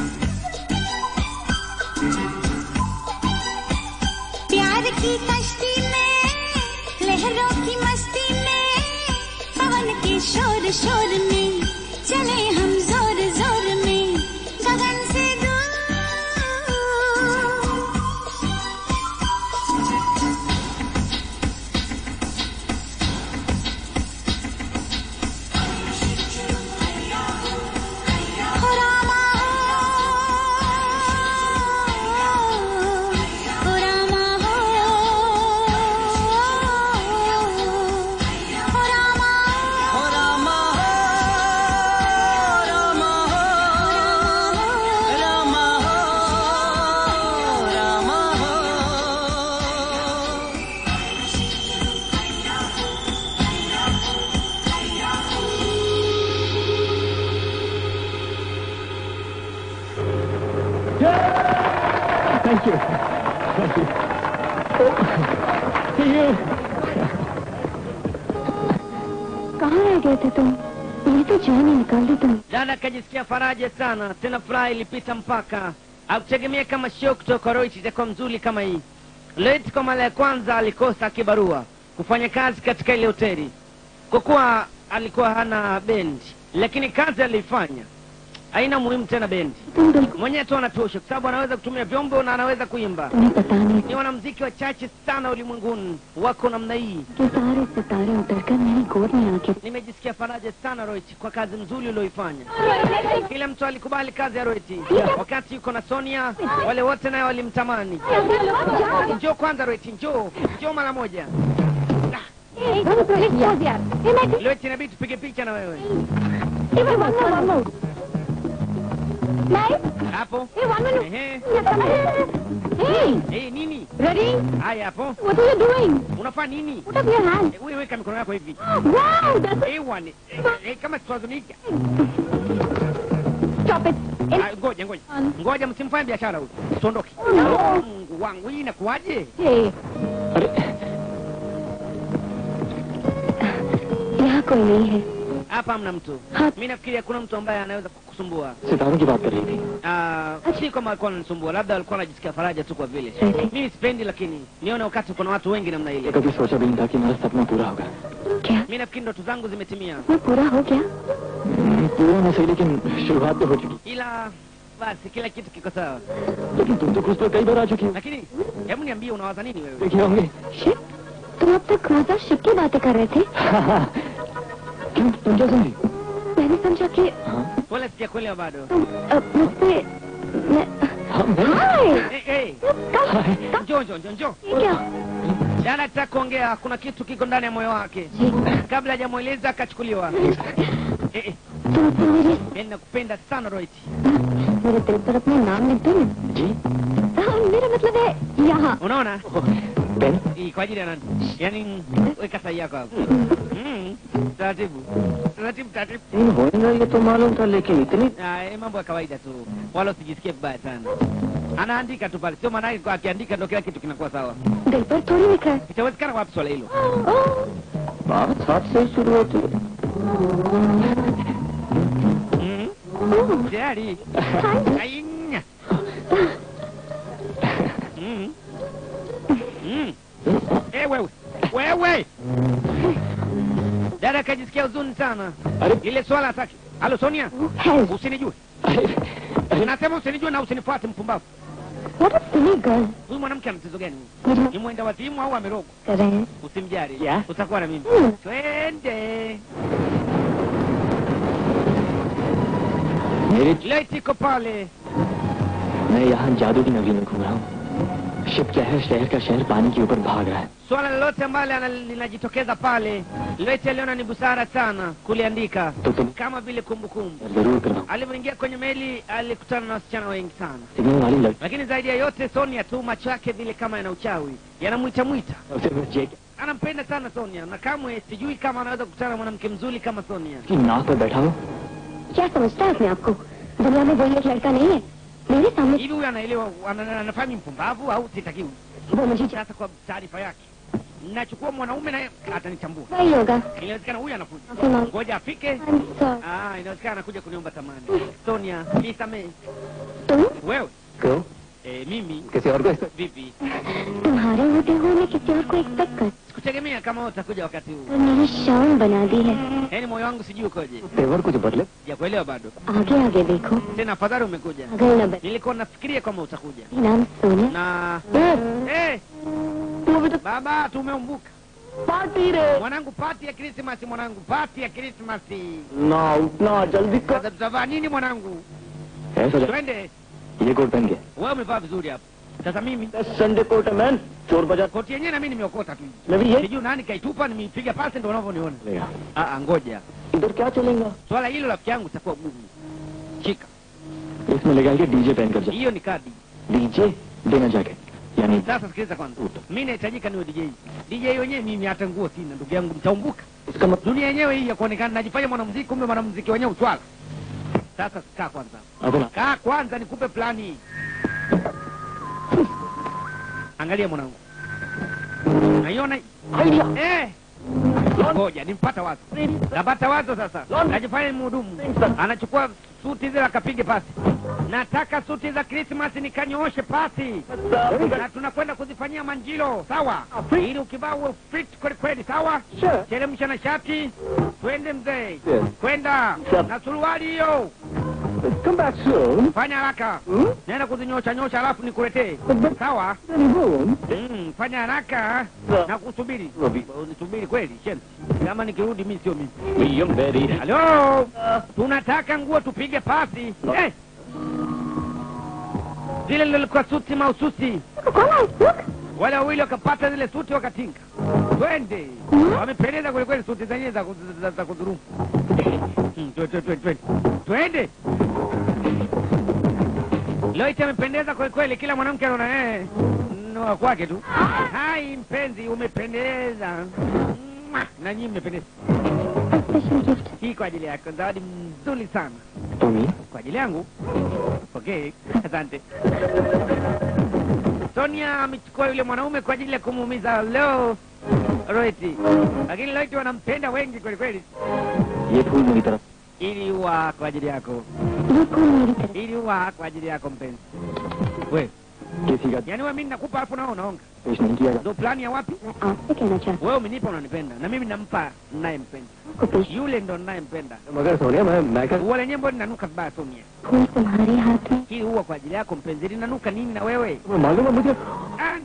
H: प्यार की कश्ती में लहरों की मस्ती में पवन के शोर शोर में चले हम जोर जोर में गगन से दूर हो रामा हो रामा हो हो रामा
G: हो रामा हो रामा हो रामा हो रामा हो
B: Thank you. Thank you. Oh, see you.
C: कहाँ रह गए थे तुम ये तो जान ही निकाल दी तुम
A: Dada akajisikia faraja sana, tena furaha ilipita mpaka akutegemea kama show kutoka Roich itakuwa mzuri kama hii. Loit kwa mara ya kwanza alikosa kibarua kufanya kazi katika ile hoteli kwa kuwa alikuwa hana bendi, lakini kazi aliifanya haina muhimu tena bendi,
C: तुम बिल्कुल
A: mwenyewe tu anatosha, kwa sababu anaweza kutumia vyombo na anaweza kuimba.
C: तुम्हें पता नहीं
A: Ni wanamziki wachache sana ulimwenguni wako namna hii.
C: कि सारे सितारे उतरकर मेरी गोद में आके
A: Nimejisikia faraja sana Roich kwa kazi nzuri ulioifanya. Kila mtu alikubali kazi ya Roiti wakati yuko na Sonia, wale wote naye walimtamani. Njoo kwanza Roiti, njoo njoo mara moja. Roiti, inabidi tupige picha na wewe hapo. Ehe, eh, nini
C: Ready?
A: haya hapo,
C: What are you doing?
A: unafanya nini?
C: Put up your hand.
A: Eh, Wewe weka mikono yako hivi
C: Wow, that's
A: Eh, wane. Eh, eh, kama tutazunika.
C: Stop it. In-
A: Ah, Ngoja ngoja ngoja, msimfanye biashara huyu, tuondoke.
C: No.
A: Mungu wangu, hii inakuwaje?
C: Hey,
B: अरे
C: यहाँ कोई नहीं है
A: Hapa hamna mtu.
C: हाँ
A: Mi nafikiria kuna mtu ambaye anaweza kukusumbua.
B: सितारों की बात कर रही थी
A: Ah, si kama alikuwa ananisumbua, labda alikuwa anajisikia faraja tu kwa vile
C: Eti.
A: mimi sipendi, lakini nione wakati kuna watu wengi namna ile.
B: कभी सोचा भी नहीं था कि मेरा सपना पूरा होगा
C: क्या
A: Mi mi nafikiri ndoto zangu zimetimia,
C: वो पूरा हो गया
B: हम्म, पूरा नहीं सही लेकिन शुरुआत तो हो चुकी
A: ila basi kila kitu kiko sawa.
B: लेकिन तुम तो खुद पर कई बार आ चुकी हो
A: Lakini hebu niambie, unawaza nini wewe?
B: देखे होंगे
C: शिप तुम अब तक रोजा शिप की बातें कर रहे थे
B: क्यों तुम क्या समझी
C: मैंने समझा कि
B: हाँ
A: Wala sijakuelewa bado.
C: तुम अब मुझसे मैं-
B: हाँ मैं
C: हाय
A: Eh, eh,
C: कब
A: njoo njoo njoo njoo.
C: ये क्या
A: Jana nataka kuongea, kuna kitu kiko ndani ya moyo wake.
C: जी
A: Kabla hajamweleza akachukuliwa. Eh, eh,
C: तुम तो मेरे
A: mimi nakupenda sana Rohit.
C: मेरे दिल पर अपना नाम लिख दो ना
B: जी
C: हाँ, मेरा मतलब है यहाँ
A: Unaona?
B: Pen
A: Hii kwa ajili ya nani? Yaani weka sahihi yako hapo. Mm. Taratibu. Taratibu taratibu.
B: इन होएगा ये तो मालूम था लेकिन इतनी
A: Ah, eh, mambo ya kawaida tu, wala usijisikie vibaya sana. Anaandika tu pale, sio maana yake kwa akiandika ndio kila kitu kinakuwa sawa.
C: दिल पर थोड़ी लिखा है
A: Itawezekana wapi swala hilo?
C: ओह,
B: बात हाथ से ही शुरू होती है
A: Mm.
C: Oh,
A: Tayari.
C: Hi
A: Ainya. Mm. Mm. Eh, wewe. Wewe. Dada kajisikia huzuni sana.
B: अरे
A: Ile swala hataki. Halo Sonia,
C: help
A: usinijue.
B: अरे अरे
A: Nasema usinijue na usinifuate mpumbavu.
C: What a silly girl
A: Huyu mwanamke ana tatizo gani?
C: मेरा
A: Ni mwenda wazimu au amerogwa?
C: कर रहे हैं
A: Usimjali.
B: Yeah.
A: Utakuwa na mimi.
C: Hmm.
A: Twende.
B: मेरे
A: Leo iko pale.
B: मैं यहाँ जादू की नगरी में घूम रहा हूँ शिप क्या है शहर का शहर पानी के ऊपर भाग रहा है
A: Swala lolote ambalo ana- linajitokeza pale, Loite aliona ni busara sana kuliandika
B: तो तुम
A: kama vile kumbukumbu.
B: जरूर करना
A: Alivyoingia kwenye meli alikutana na wasichana wengi sana,
B: signal वाली लड़की
A: lakini zaidi ya yote Sonia tu, macho yake vile kama yana uchawi, yanamwita mwita.
B: सबसे मैं जेक
A: Anampenda sana Sonia na kamwe sijui kama anaweza kukutana na mwanamke mzuri kama Sonia.
B: की नाक पर बैठा हो
C: क्या समझता है अपने आप को दुनिया में वही एक लड़का नहीं है मेरे सामने
A: Hivi huyu anaelewa, ana- anafahamu mpumbavu au sitakiwi?
C: वो मुझे जा-
A: Sasa kwa taarifa yake, nachukua mwanaume naye atanichambua.
C: वही होगा
A: Inawezekana huyu anakuja,
C: माफी मांग
A: ngoja afike.
C: I'm sorry.
A: Ah, inawezekana anakuja kuniomba tamani. Sonia, nisamehe.
C: तुम
A: Wewe
B: क्यों
A: eh, mimi
B: किसी और को इस-
A: vipi?
C: तुम्हारे होते हुए मैं किसी और को एक्सपेक्ट कर
A: Sikutegemea kama wewe utakuja wakati huu.
C: और मेरी शान बना दी है
A: Yaani moyo wangu sijui ukoje,
B: तेवर कुछ बदले
A: sijakuelewa bado.
C: आगे आगे देखो
A: Tena afadhali umekuja,
C: अगर न बदले
A: nilikuwa nafikiria kama utakuja.
C: नाम Sonia
A: Na eh, baba, tumeumbuka
C: party रे
A: mwanangu, pati ya Krismasi mwanangu, pati ya Krismasi.
B: ना उठना जल्दी
A: Sasa tutavaa nini mwanangu?
B: ऐसा जा-
A: Twende.
B: ये कोट पहन के
A: Wewe umevaa vizuri hapo. Sasa mimi
B: Sunday coat है man Chor Bazaar
A: koti yenyewe na mimi nimeokota tu.
B: मैं भी ये
A: Sijui nani kaitupa, nimeipiga pasi ndio unavyoniona.
B: चलेगा
A: Ah, ah, ngoja.
B: इधर क्या चलेगा
A: Swala hilo rafiki yangu itakuwa gumu. Shika.
B: इसमें लगा के डीजे पहन कर जा
A: Hiyo ni kadi.
B: डीजे देना जाके यानी
A: Sasa sikiliza kwanza. Mimi nahitajika niwe DJ. DJ wenyewe mimi hata nguo sina ndugu yangu mtaumbuka.
B: इसका मतलब
A: Dunia yenyewe hii ya kuonekana najifanya mwanamuziki kumbe mwanamuziki wenyewe uchwala. Sasa kaa kwanza.
B: अपना
A: Kaa kwanza nikupe plani. Angalia mwanangu. Unaiona? hii? Eh. Ngoja nimpata wazo. Napata wazo sasa. Najifanya ni mhudumu. Anachukua suti zile akapige pasi. Nataka suti za Christmas nikanyooshe pasi. Na tunakwenda kuzifanyia manjilo, sawa? Ili ukivaa uwe fit kweli kweli, sawa? Teremsha na shati. Twende mzee.
B: Yes.
A: Kwenda. Na suruali hiyo.
B: come back soon
A: Fanya haraka. Nenda kuzinyosha nyosha alafu nikuletee. Sawa? Mm, fanya haraka na kusubiri. Nisubiri kweli, shem. Kama nikirudi mimi sio mimi.
B: William Berry
A: Halo, tunataka nguo tupige pasi. Eh. Zile lilikuwa suti mahususi, wale wawili wakapata zile suti wakatinga. Twende, wamependeza kwelikweli suti zenyewe za, ku- za, za kudhurumu. Mm, twe- twe- twe- twe- Twende. Loite amependeza kwelikweli, kila mwanamke anaona eh, ni wa kwake tu. Hai mpenzi, umependeza. Mwah, na nyinyi mmependeza.
C: A special gift.
A: Hii kwa ajili yako, zawadi nzuri sana
B: Tommy
A: kwa ajili yangu. Okay, asante. Sonia amechukua yule mwanaume kwa ajili ya kumuumiza leo Roiti, lakini Roiti wanampenda wengi kweli kweli.
B: ये फूल मेरी तरफ
A: Ili huwa kwa ajili yako,
C: ये फूल मेरी तरफ
A: ili huwa kwa ajili yako mpenzi. We
B: किसी का
A: yaani wewe mimi nakupa alafu nao unaonga
B: पेश नहीं किया
A: ndo plani ya wapi
C: मैं आपसे कहना चाहती
A: wewe umenipa unanipenda na mimi nampa ninayempenda
C: हूँ को पेश
A: yule ndo ninayempenda
B: मगर सोनिया मैं मैं क्या
A: ua lenyewe mbona linanuka vibaya Sonia
C: फूल तुम्हारे हाथ में
A: hii huwa kwa ajili yako mpenzi linanuka nini na wewe
B: तुम्हें मालूम है मुझे
A: Ah,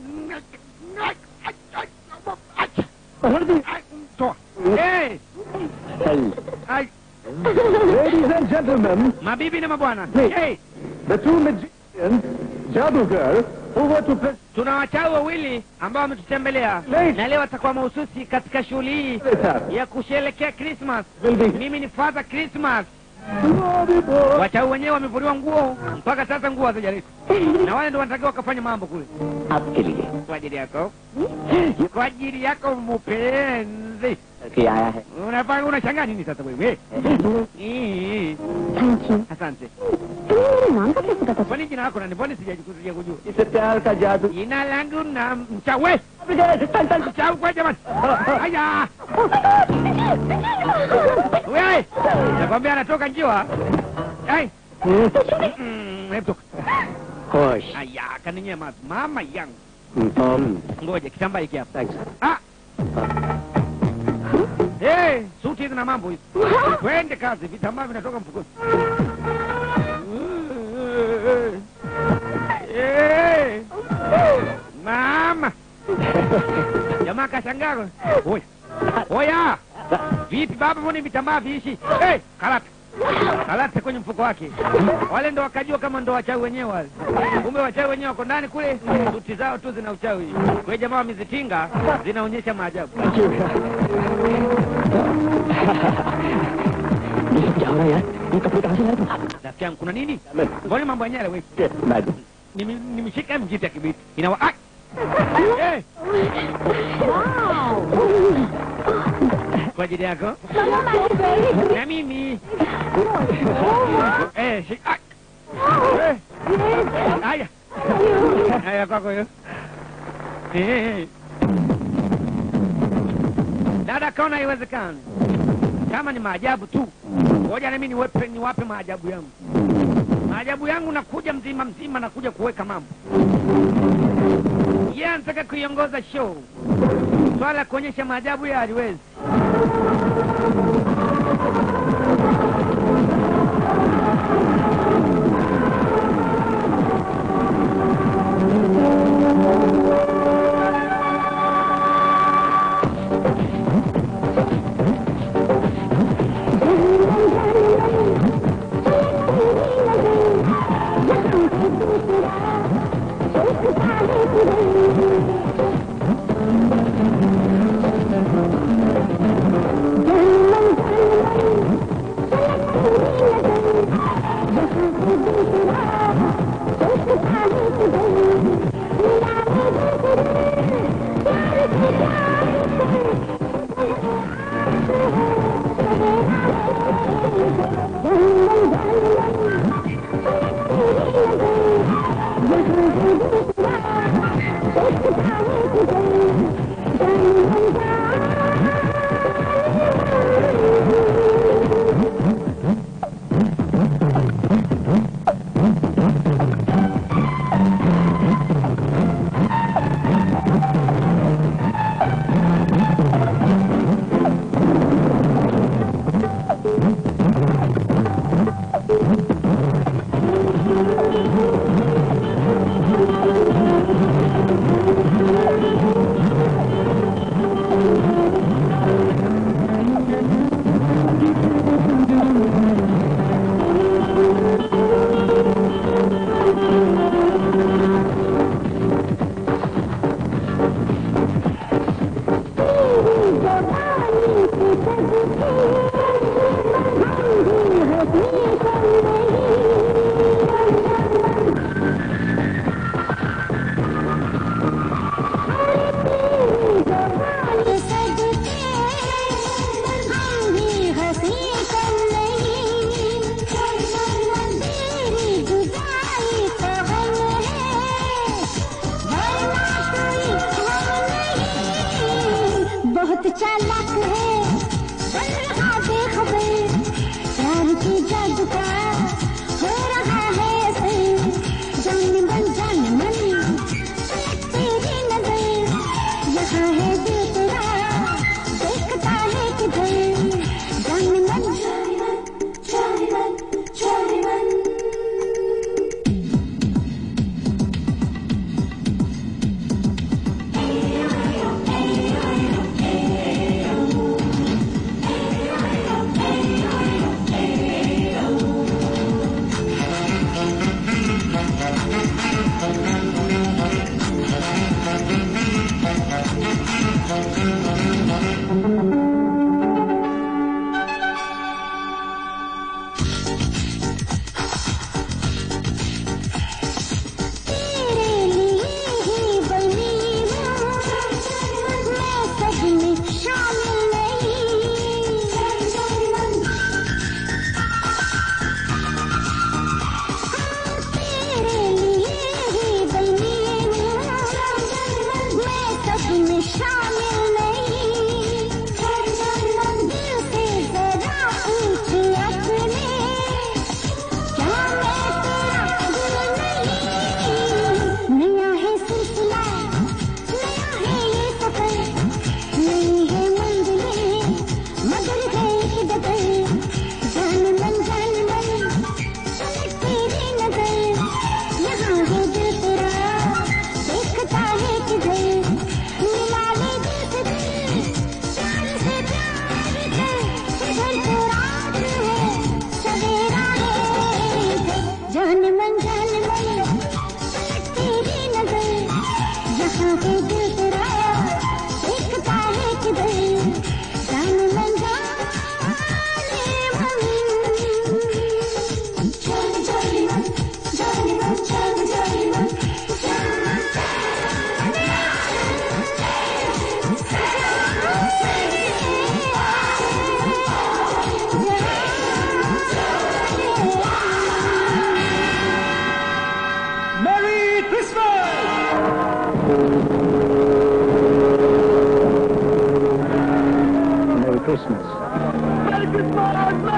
A: toa Eh, ai,
B: Ladies and gentlemen,
A: mabibi na mabwana
B: Hey.
A: hey,
B: the two magicians, Jadugar, who were to present
A: tuna wachawi wawili ambao wametutembelea
B: Hey.
A: na leo watakuwa mahususi katika shughuli hii
B: with us
A: ya kusherekea Christmas.
B: will be
A: Mimi ni Father Christmas.
B: Naughty boy.
A: Wachawi wenyewe wamevuliwa nguo, mpaka sasa nguo hazijaleta, na wale ndio wanatakiwa wakafanya mambo kule
B: आपके लिए
A: kwa ajili yako, kwa ajili yako mpenzi.
B: करके आया है
A: Unafanya unashangaa nini sasa wewe? Ii,
C: thank you
A: Asante.
C: तुम्हें मेरे नाम का कैसे पता
A: Kwani jina lako nani? Mbona sijakuja kujua?
B: इसे प्यार का जादू
A: Jina langu na mchawi. Mchawi kwa jamani. Haya. Wewe, nakwambia anatoka njiwa. Ai. Mm, hebu toka.
B: खुश
A: Aya, kaninyema mama yangu.
B: um,
A: Ngoja kitambaa hiki hapa.
B: thanks
A: Ah. Eh, suti hizi na mambo hizi. Twende kazi, vitambaa vinatoka mfukoni. Eh. Mama. Jamaa kashangaa. Oya. Oya. Vipi baba, mbona vitambaa viishi? Eh, karata. Karata kwenye mfuko wake. Wale ndo wakajua kama ndo wachawi wenyewe wale. Kumbe wachawi wenyewe wako ndani kule, suti zao tu zina uchawi. Kwa hiyo jamaa wamezitinga, zinaonyesha maajabu.
B: ये सब क्या हो रहा है यार ये कपड़े कहाँ से लाए तुम
A: Rafiki yangu kuna nini?
B: मैं
A: Mbona mambo yenyewe wewe?
B: मैं
A: Nimi- Nimeshika mjita kibiti. Inawa ah! Eh, kwa ajili yako na mimi. Eh, shi ah! Eh, haya. Haya kwako hiyo. Eh. Dada kaona haiwezekani. Kama ni maajabu tu. Ngoja na mimi niwape niwape maajabu yangu. Maajabu yangu nakuja mzima mzima, nakuja kuweka mambo. Yeye anataka kuiongoza show, swala la kuonyesha maajabu ya haliwezi.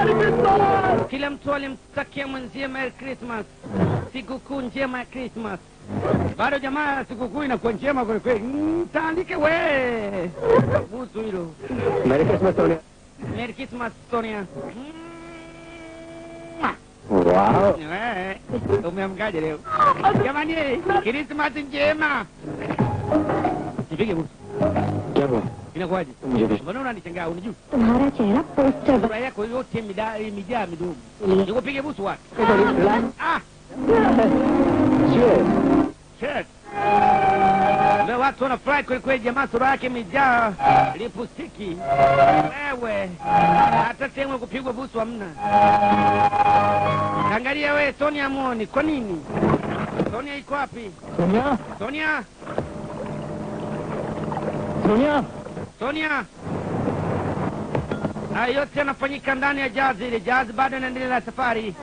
A: Kila mtu alimtakia mwenzie Merry Christmas, sikukuu njema ya Christmas. Bado jamaa, sikukuu inakuwa njema kweli kweli. Mm, Taandike we busu hilo.
B: Merry Christmas Sonia
A: Merry Christmas Sonia.
B: वाह
A: Eh, Umeamkaje leo jamani? Christmas njema. Nipige busu,
B: क्या हुआ
A: inakuwaje?
B: मुझे भी
A: Mbona unanishangaa? Unijui
C: तुम्हारा चेहरा poster
A: sura yako yote mida- imejaa midomo. Nikupige busu wapi? Ah, shit. Leo watu wanafurahi kweli kweli, jamaa sura yake imejaa lipustiki. Wewe hata sehemu ya kupigwa busu hamna. Angalia we, Sonia muoni. Kwa nini Sonia iko wapi?
B: Sonia
A: Sonia,
B: Sonia
A: Sonia. Haya yote yanafanyika ndani ya jazi ile. Jazi bado inaendelea na safari.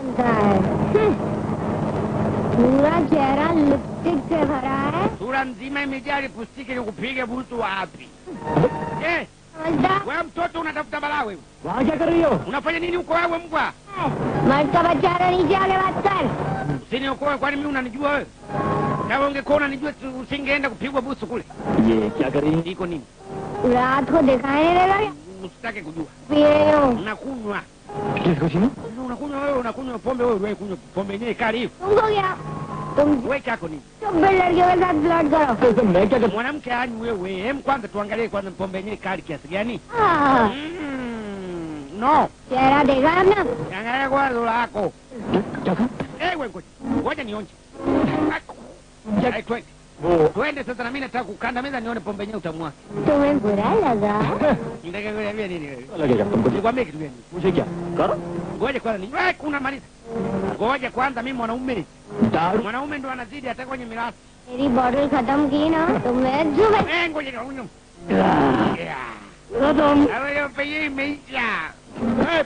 C: पूरा चेहरा लिपस्टिक से भरा है
A: Sura nzima imejaa lipustiki, ni kupiga busu wapi? Eh,
C: समझदार
A: wewe mtoto unatafuta balaa wewe.
B: वहाँ क्या कर रही हो
A: Unafanya nini huko wewe mbwa?
C: मर्द का बच्चा रहा नीचे आगे बात कर
A: Usiniokoe, kwani mimi unanijua wewe? Kama ungekuwa unanijua tu- usingeenda kupigwa busu kule.
B: ये क्या कर रही है
A: Iko nini?
C: रात को दिखाई नहीं देगा क्या?
A: Usitake kujua.
C: पी रही हूँ
A: Unakunywa.
B: किस खुशी में
A: Unakunywa wewe, unakunywa pombe wewe, wewe kunywa pombe yenyewe kali hivi.
C: तुमको क्या तुम
A: Wewe chako nini?
C: चुप्पे लड़कियों के साथ फ्लर्ट करो
B: तो इसमें मैं क्या कर
A: Mwanamke hani wewe. Hem, kwanza tuangalie kwanza pombe yenyewe kali kiasi gani?
C: हाँ,
A: Mm, no.
C: चेहरा देखा है अपना
A: Angalia kwanza lako.
B: क्या कहा
A: Eh, wewe ngoja. Ngoja nionje. Ai, twende.
B: वो
A: Twende sasa na mimi nataka kukandamiza nione pombe yenyewe utamu wake.
C: तुम्हें बुरा लगा
A: Nitaka kuambia nini wewe?
B: लगेगा तुमको
A: Nikwambie kitu gani?
B: मुझे क्या करो
A: Ngoja kwanza ni wewe kuna maliza. Ngoja kwanza mimi mwanaume.
B: दारू
A: Mwanaume ndo anazidi hata kwenye mirasi.
C: मेरी बॉटल खत्म की ना तो मैं जुबे
A: Eh, ngoja kaunywa. Yeah.
B: तुम
A: Awe penye imeisha. Eh.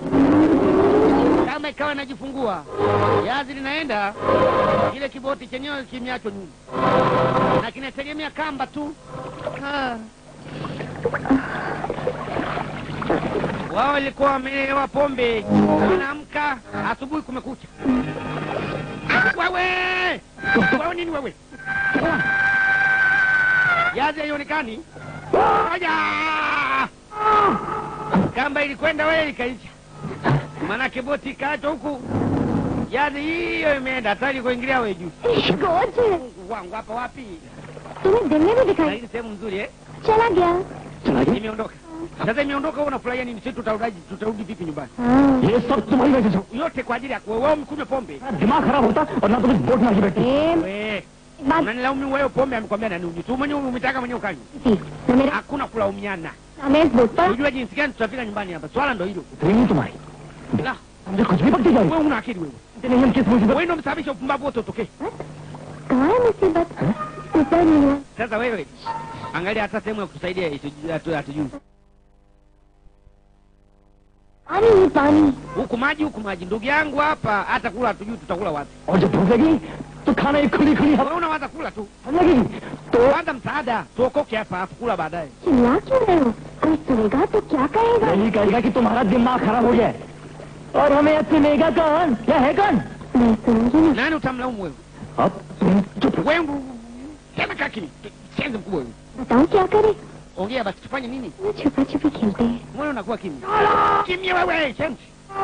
A: Kama ikawa najifungua. Yazi linaenda kile kiboti chenyewe kimeachwa nyuma. Na kinategemea kamba tu. Ah. Wao walikuwa wamelewa pombe, wanaamka asubuhi, kumekucha. Ah, Wewe wewe nini wewe? Yazi haionekani. Ngoja! Kamba ilikwenda wewe ikaisha, maanake boti ikaachwa huku, yazi hiyo imeenda hatari kuingilia wewe juu.
C: Coach
A: Mungu wangu, hapa wapi?
C: तुम्हें दिन में भी
A: Na
C: दिखाई
A: hii ni sehemu nzuri eh?
C: चला गया
B: चला गया
A: Imeondoka sasa, imeondoka. Wewe unafurahia nini? Sisi tutarudi tutarudi vipi nyumbani?
C: हाँ
B: ये सब तुम्हारी वजह से
A: Yote kwa ajili yako wewe, umekunywa pombe
B: मेरा दिमाग खराब होता और ना तुम इस बोट में आके बैठती
C: प्रेम
A: wewe.
C: बात
A: Unanilaumu wewe, pombe amekwambia nani unywe? Tu mwenyewe umetaka mwenyewe ukanywa.
C: थी न मेरा
A: Hakuna kulaumiana.
C: हमें इस बोट पर
A: Unajua jinsi gani tutafika nyumbani hapa? Swala ndo hilo.
B: Training तुम्हारी
A: La,
B: मुझे कुछ भी पकती जा रही
A: wewe una akili wewe.
B: नहीं हम किस मुसीबत
A: Wewe ndio msababisha upumbavu wote utokee.
C: कहाँ है मुसीबत ऊपर नहीं है
A: Sasa wewe angalia hata sehemu ya kutusaidia hatu- hatu- hatujui.
C: पानी ही पानी
A: Huku maji huku maji, ndugu yangu hapa, hata kula hatujui tutakula wapi.
B: और जब भूख लगी तो खाना एक खुली खुली हवा
A: Wewe unawaza kula tu,
B: लगेगी तो
A: kwanza msaada, tuokoke hapa, afu kula baadaye.
C: चिल्ला क्यों रहे हो कोई सुनेगा तो क्या कहेगा
B: यही कहेगा कि तुम्हारा दिमाग खराब हो गया है और हमें अब सुनेगा कौन क्या है कौन
C: मैं सुनूंगी ना
A: Nani utamlaumu wewe?
B: अब तुम चुप
A: Wewe ndio tena kaa kimya, shenzi mkubwa wewe.
C: बताओ क्या करे
A: Ongea basi, tufanye nini?
C: वो छुपा छुपी खेलते हैं
A: Mbona unakuwa kimya? Kimya wewe, shenzi.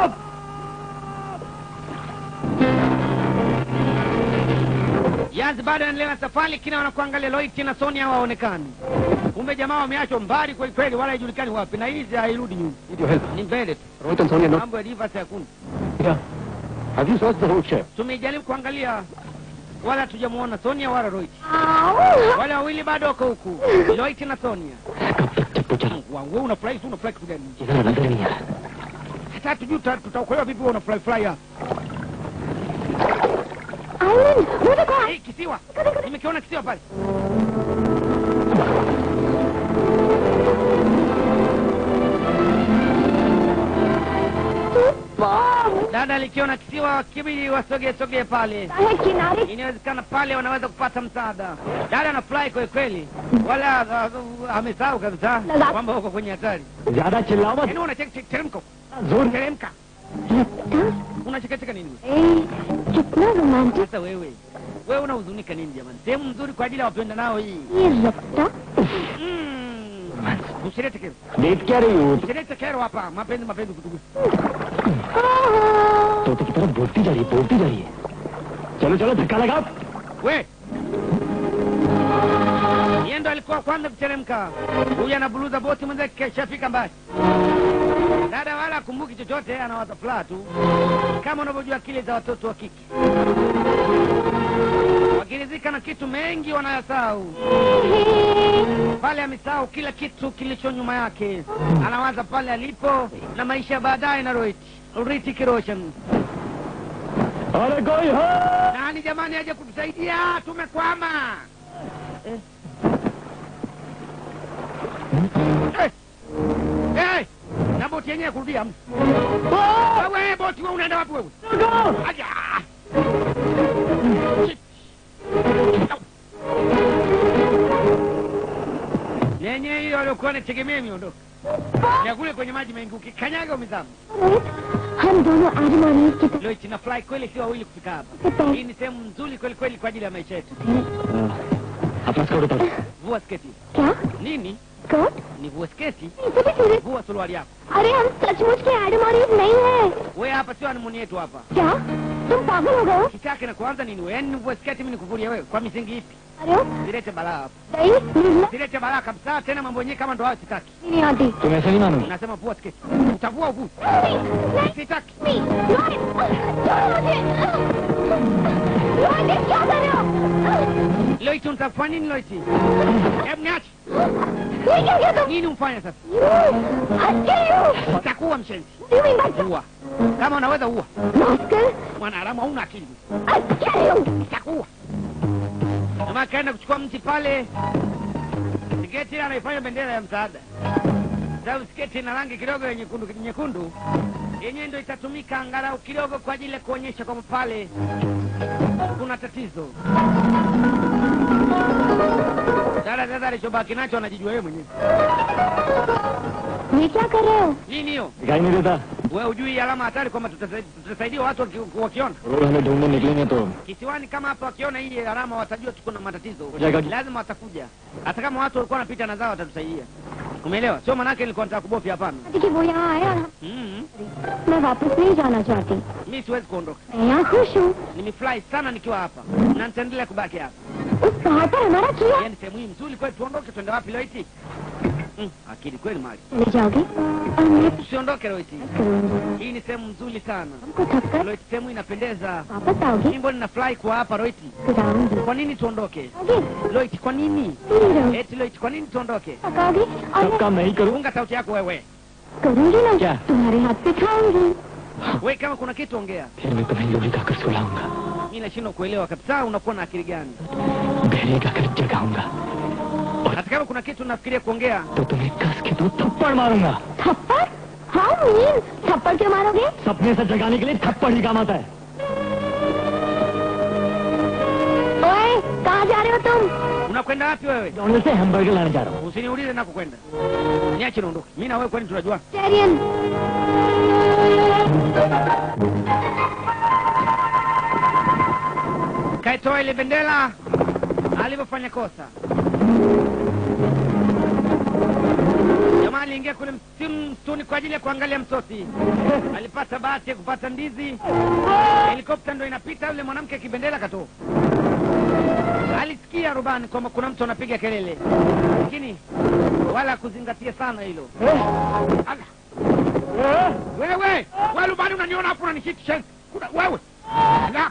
A: Yazi bado anaendelea na safari, kina wanakuangalia Loiti na Sonia hawaonekani. Kumbe jamaa wameachwa mbali kweli kweli, wala haijulikani wapi, na hizi hairudi nyuma,
B: Need your help.
A: ni mbele tu.
B: Rohit and Sonia, no.
A: Mambo ya Rivers hakuna.
B: Yeah. Have you searched the whole ship?
A: Tumejaribu kuangalia, wala hatujamuona Sonia wala Loiti. Wale wawili bado wako huku, Loiti na Sonia.
B: कब तक जब तो चला
A: Mungu wangu, wewe unafurahi tu, unafurahi kitu gani?
B: इधर नजर नहीं आ रहा
A: Hata hatujui tuta- tutaokolewa vipi, wewe unafurahi furahi hapa.
C: Island वो देखो
A: Eh, kisiwa nimekiona kisiwa pale. Dada alikiona kisiwa, kibidi wasogee sogee pale.
C: है किनारे
A: Inawezekana pale wanaweza kupata msaada. Dada anafurahi kweli kweli, wala uh, uh, amesahau kabisa
C: Lala.
A: kwamba uko kwenye hatari.
B: ज्यादा चिल्लाओ मत
A: Yaani unacheki teremko.
F: जोर
A: teremka
C: लगता
A: unachekacheka nini
C: ए, कितना romantic
A: sasa wewe wewe unahuzunika nini jamani sehemu nzuri kwa ajili ya wapenda nao hii
C: ये रफ्ता
A: Mm. usilete kero
F: देख क्या रही हो
A: usilete kero hapa mapenzi mapenzi kutugu
F: तोते की तरफ बोलती जा रही है बोलती जा रही है चलो चलो धक्का लगा
A: we yeye ndo alikuwa kwanza kuteremka huyu anabuluza boti mwenzake keshafika mbali dada wala akumbuki chochote anawaza furaha tu kama unavyojua akili za watoto wa kike wakirizika na kitu mengi wanayasahau pale amesahau kila kitu kilicho nyuma yake anawaza pale alipo na maisha ya baadaye na roiti Ritik Roshan
F: अरे कोई हो
A: nani jamani aje kutusaidia tumekwama eh. Eh. Eh. na boti yenyewe kurudia mtu wewe boti wewe unaenda wapi wewe aja Shit. Au. yenyewe hiyo waliokuwa nategemea miondoka ya kule kwenye maji mengi ukikanyaga umezama
C: Rohit हम दोनों आजमानी की
A: leo tina fly kweli si wawili kufika hapa
C: तरफ
A: hii ni sehemu nzuri kweli kweli kwa ajili ya maisha yetu
F: अपना skirt उतारो
A: vua sketi
C: क्या
A: nini
C: skirt
A: ni vua sketi
C: इसे भी सूरज
A: vua suruali yako
C: अरे हम सचमुच के एडमोरीज नहीं है
A: we hapa sio animuni yetu hapa
C: क्या तुम पागल हो गए हो
A: kitake na kuanza nini we yaani nivue sketi mimi nikuvulie wewe kwa misingi ipi
C: अरे हो
A: silete balaa hapa
C: नहीं Nirmala
A: silete balaa kabisa tena mambo yenyewe kama ndo hayo sitaki
C: नहीं आती
F: तुम ऐसे नहीं मानोगे
A: nasema vua sketi utavua uvu sitaki
C: नहीं रोहित छोड़ो मुझे रोहित ये क्या कर रहे हो
A: loiti unatafanya nini loiti hebu niache
C: ये क्या किया तुम
A: nini umfanya sasa
C: You,
A: utakuwa mshenzi
C: you mean by
A: ua kama unaweza ua
C: rascal?
A: mwanaharamu hauna akili
C: I'll kill you.
A: itakuwa jamaa akaenda kuchukua mti pale sketi ile anaifanya bendera ya msaada sababu sketi ina rangi kidogo ya nyekundu nyekundu yenyewe ndio itatumika angalau kidogo kwa ajili ya kuonyesha kwamba pale kuna tatizo dada dada alichobaki nacho anajijua yeye mwenyewe
C: ये क्या कर रहे हो
A: nini hiyo
F: दिखाई नहीं देता
A: we hujui alama hatari kwamba tutasa- tutasaidia watu waki- wakiona
F: रोज हमें ढूंढने निकलेंगे तो
A: kisiwani kama hapa wakiona hii alama watajua tuko na matatizo
F: Jaga-
A: lazima watakuja hata kama watu walikuwa wanapita na zao watatusaidia umeelewa sio manake nilikuwa nataka kubofya hapana
C: कि वो यहाँ आए और हम-
A: mm
C: मैं वापस नहीं जाना चाहती
A: mi siwezi kuondoka
C: मैं यहाँ खुश हूँ
A: nimefurahi sana nikiwa hapa na nitaendelea kubaki hapa
C: उस पहाड़ पर हमारा किया
A: yani sehemu hii mzuri kweli tuondoke twende wapi loiti mm, akili kweli mali
C: चले जाओगे और मैं
A: tusiondoke loiti
C: करूँगी
A: hii ni sehemu nzuri sana
C: हमको थक कर
A: loiti sehemu inapendeza
C: वापस आओगे
A: mimbo ninafurahi kuwa hapa loiti
C: फिर आऊंगी
A: kwa nini tuondoke
C: आओगे
A: loiti kwa nini
C: नहीं रहोगे
A: eti loiti kwa nini tuondoke
C: थकाओगे और
F: सब
C: मैं
F: काम नहीं करूँ
A: unga sauti yako wewe
C: करूँगी ना
F: क्या?
C: तुम्हारे हाथ पे खाऊंगी
A: we kama kuna kitu ongea
F: फिर मैं तुम्हें लोली खाकर सुलाऊंगा
A: mi nashindwa kuelewa kabisa unakuwa na akili gani
F: बहरे का कर जगाऊंगा
A: hata kama kuna kitu nafikiria kuongea
F: तो तुम्हें कस के दो थप्पड़ मारूंगा
C: थप्पड़ हाउ मीन थप्पड़ क्यों मारोगे
F: सपने से जगाने के लिए थप्पड़ ही काम आता है
C: ओए कहाँ जा रहे हो तुम
A: unakwenda wapi wewe
F: डोनल्ड से हैमबर्गर लाने जा रहा हूँ
A: usiniulize nakokwenda niache niondoke mi na wewe kwani tunajua
C: टेरियन
A: kaitoa ile bendera alivyofanya kosa jamaa aliingia kule msimu msituni kwa ajili ya kuangalia msosi alipata bahati ya kupata ndizi helikopta ndo inapita yule mwanamke kibendera katoa alisikia rubani kwamba kuna mtu anapiga kelele lakini wala kuzingatia sana hilo Ala. wewe wewe rubani unaniona hapo unanishitisha Kuna- wewe Ala.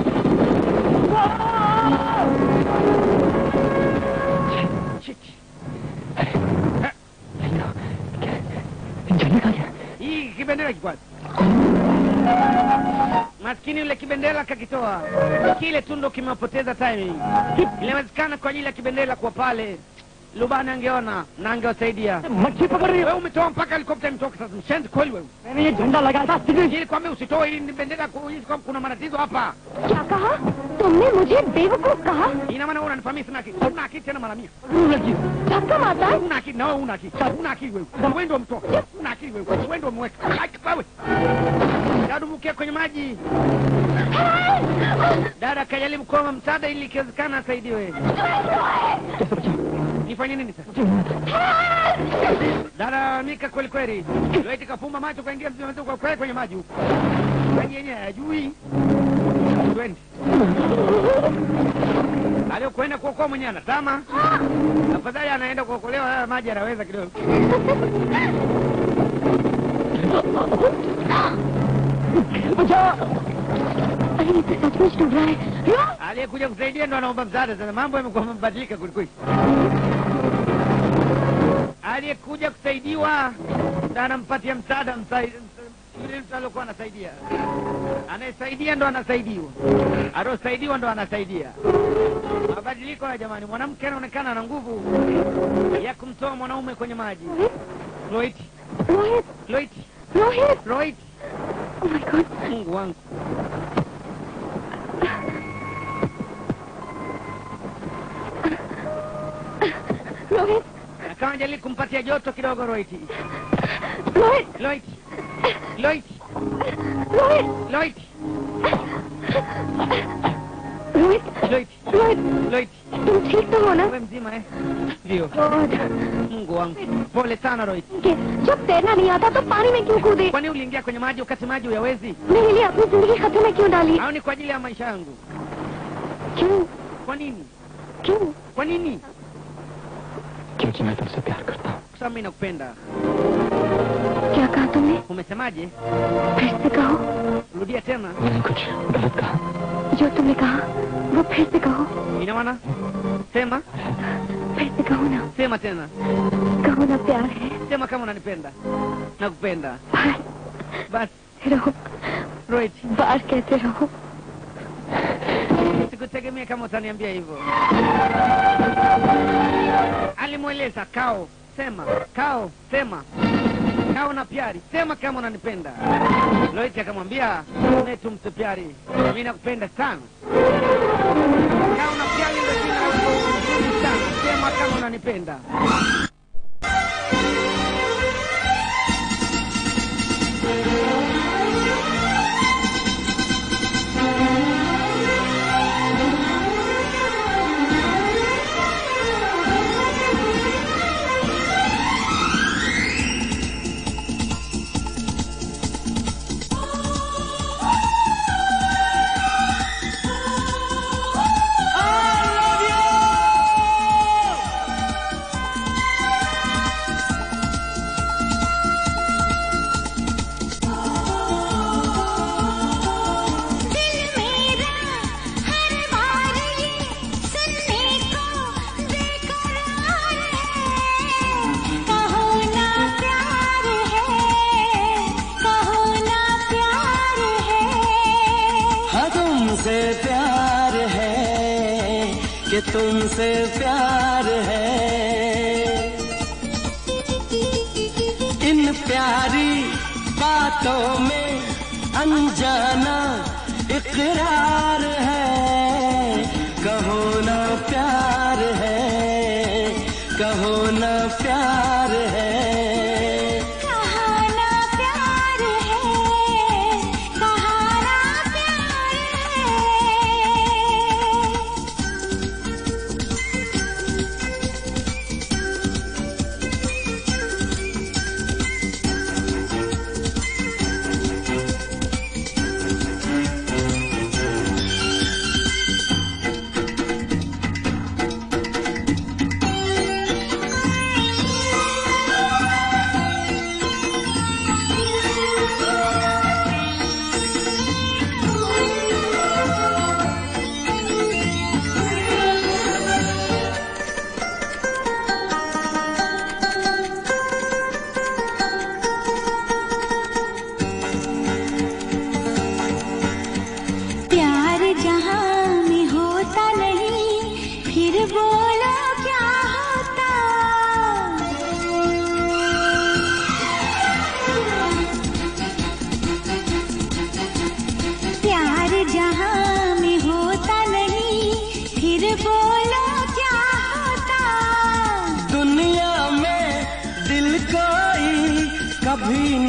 A: Shit. Eh,
F: जाने का क्या
A: hii kibendera kikwazi maskini yule kibendera kakitoa kile tu ndo kimepoteza timing inawezekana kwa ajili ya kibendera kuwa pale lubani angeona na angewasaidia
B: मच्छी पकड़ रही
A: wewe umetoa mpaka helikopta imetoka sasa mshenzi kweli wewe
B: मैंने ये झंडा लगाया था civil
A: ili kwambia usitoe hii ni bendera ku- hii kwa- kuna matatizo hapa
C: क्या कहा तुमने मुझे बेवकूफ कहा
A: ina maana wewe unanifahamisha sina akili una akili tena mara mia
B: लगी
C: धक्का मारता है
A: una akili na wewe una akili una akili wewe wewe ndio mtoa una akili wewe wewe ndio umeweka Aki, wewe dadumukia kwenye maji dada kajaribu kuomba msaada ili ikiwezekana asaidiwe nifanye nini sasa dada mika kweli kweli loiti kafumba macho kaingia mzima kwa kweli kwenye maji huko maji yenyewe hayajui twende aliyokwenda kuokoa mwenyewe anatama afadhali anaenda kuokolewa haya maji anaweza kidogo
C: अरे ये तो सचमुच डूब रहा है रुक!
A: aliyekuja kusaidia ndo anaomba msaada sasa mambo yamekuwa mabadilika kwelikweli aliyekuja kusaidiwa ndo anampatia msaada msai- yule mtu aliokuwa anasaidia anayesaidia ndo anasaidiwa aliosaidiwa ndo anasaidia mabadiliko ya jamani mwanamke anaonekana ana nguvu ya kumtoa mwanaume kwenye maji Loit,
C: Rohit
A: Loit,
C: Rohit
A: Loit,
C: Oh my God.
A: mungu wangu
C: Rohit
A: Na kama jali kumpatia joto kidogo Loit.
C: Rohit
A: Loit, Loit,
C: Rohit
A: Loit,
C: रोहित
A: Loit,
C: रोहित
A: Loit.
C: तुम ठीक तो हो ना
A: Wewe mzima eh? Ndio.
C: God.
A: Mungu wangu. Pole sana Roy.
C: के- जब तैरना नहीं आता तो पानी में क्यों कूदे
A: Kwani uliingia kwenye maji wakati maji huyawezi?
C: मेरे लिए अपनी जिंदगी खतरे में क्यों डाली
A: Au ni kwa ajili ya maisha yangu?
C: क्यों
A: Kwa nini?
C: क्यों
A: Kwa nini?
B: क्योंकि मैं तुमसे प्यार करता हूँ
A: Kwa sababu mimi nakupenda.
C: क्या कहा तुमने
A: Umesemaje?
C: फिर से कहो
A: Rudia tena.
B: मैंने कुछ गलत कहा
C: जो तुमने कहा वो फिर से कहो
A: Ina maana? Sema,
C: फिर से कहो ना
A: sema tena.
C: कहो ना प्यार है
A: Sema kama unanipenda. Nakupenda.
C: बाहर
A: Basi,
C: रहो
A: Roy,
C: बाहर कहते रहो
A: sikutegemea kama utaniambia hivyo. Alimweleza Kao, sema, Kao, sema. Kao na Pyari, sema kama unanipenda. Loiti akamwambia, "Ne tumse Pyari, mimi nakupenda sana." Kao na Pyari ndio jina la wimbo mzuri sana. Sema kama unanipenda.
H: दिल मेरा हर बार ये सुनने को बेकरार है कहो ना प्यार है कहो ना प्यार है
G: हाँ तुमसे प्यार है कि तुमसे प्यार है इन प्यारी बातों में अनजाना इकरार है कहो ना प्यार है कहो ना प्यार है
H: कहा ना प्यार है कहा ना प्यार है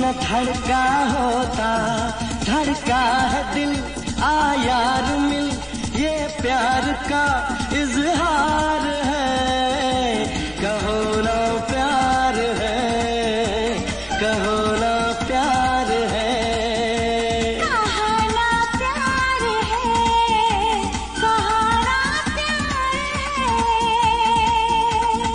G: न धड़का होता धड़का है दिल आ यार मिल ये प्यार का इजहार है कहो ना प्यार है कहो ना प्यार है
H: कहाना प्यार है कहाना प्यार है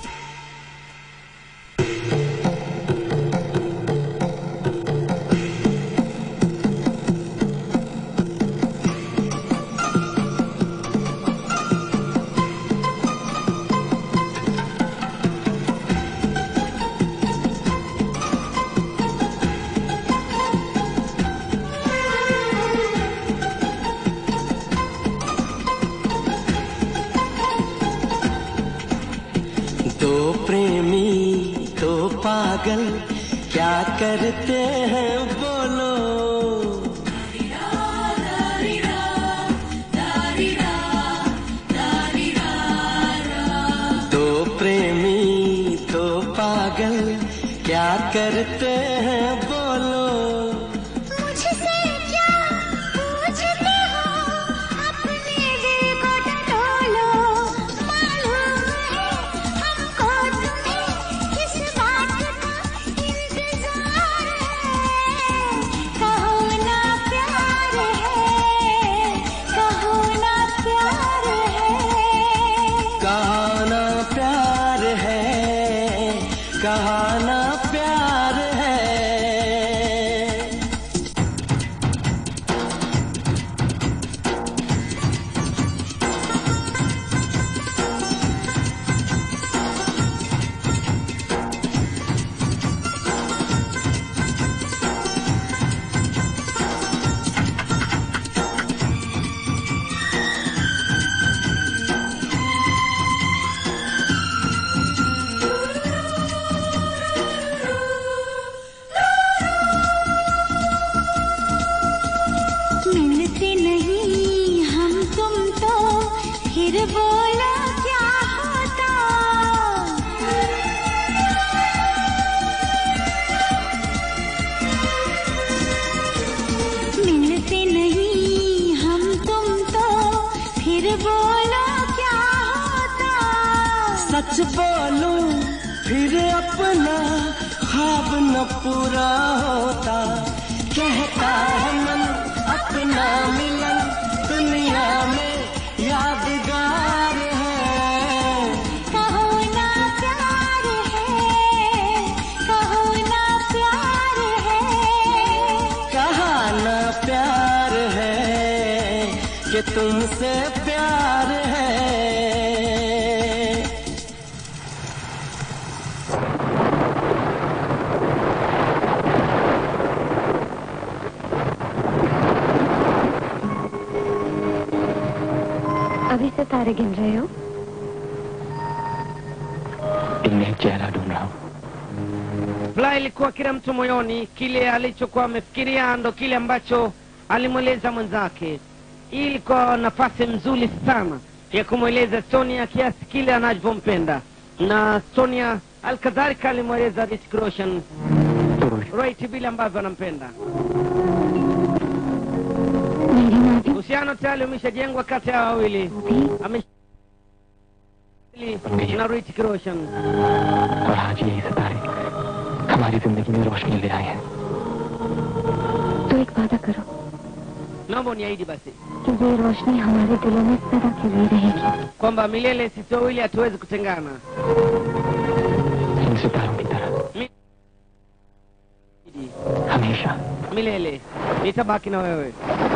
G: दो प्रेमी दो पागल क्या करते हैं बोलो दो प्रेमी दो पागल क्या करते हैं बोलो
H: मुझसे क्या पूछते हो अपने दिल को टटोलो मालूम है हमको तुम्हें किस बात का इंतजार है कहो ना प्यार है कहो ना प्यार है
G: कहाना प्यार है कहाना प्यार है
H: मिलते नहीं हम तुम तो फिर बोलो क्या होता मिलते नहीं हम तुम तो फिर बोलो क्या होता
G: सच बोलूं फिर अपना ख्वाब न पूरा होता कहता है मन अपना मिलन दुनिया में यादगार है
H: कहो ना प्यार है कहो ना प्यार है
G: कहाना प्यार है कि तुमसे प्यार है
C: अभी से तारे गिन रहे हो
B: इनमें एक चेहरा ढूंढ रहा हूँ
A: Furaha ilikuwa kila mtu moyoni, kile alichokuwa amefikiria ndo kile ambacho alimweleza mwenzake. Hii ilikuwa nafasi nzuri sana ya kumweleza Sonia kiasi kile anavyompenda, na Sonia alkadhalika alimweleza Rick Roshan right vile ambavyo anampenda.
C: मेरी माँ भी
A: Uhusiano tayari umeshajengwa kati ya wawili Ame- na Rick Roshan.
B: और आज यही सितारे हमारी जिंदगी में रोशनी ले आए हैं
C: तो एक वादा करो
A: Naomba uniahidi basi
C: कि ये रोशनी हमारे दिलों में सदा के लिए रहेगी
A: kwamba milele sisi wawili hatuwezi kutengana.
B: इन सितारों की तरह हमेशा
A: milele nitabaki na wewe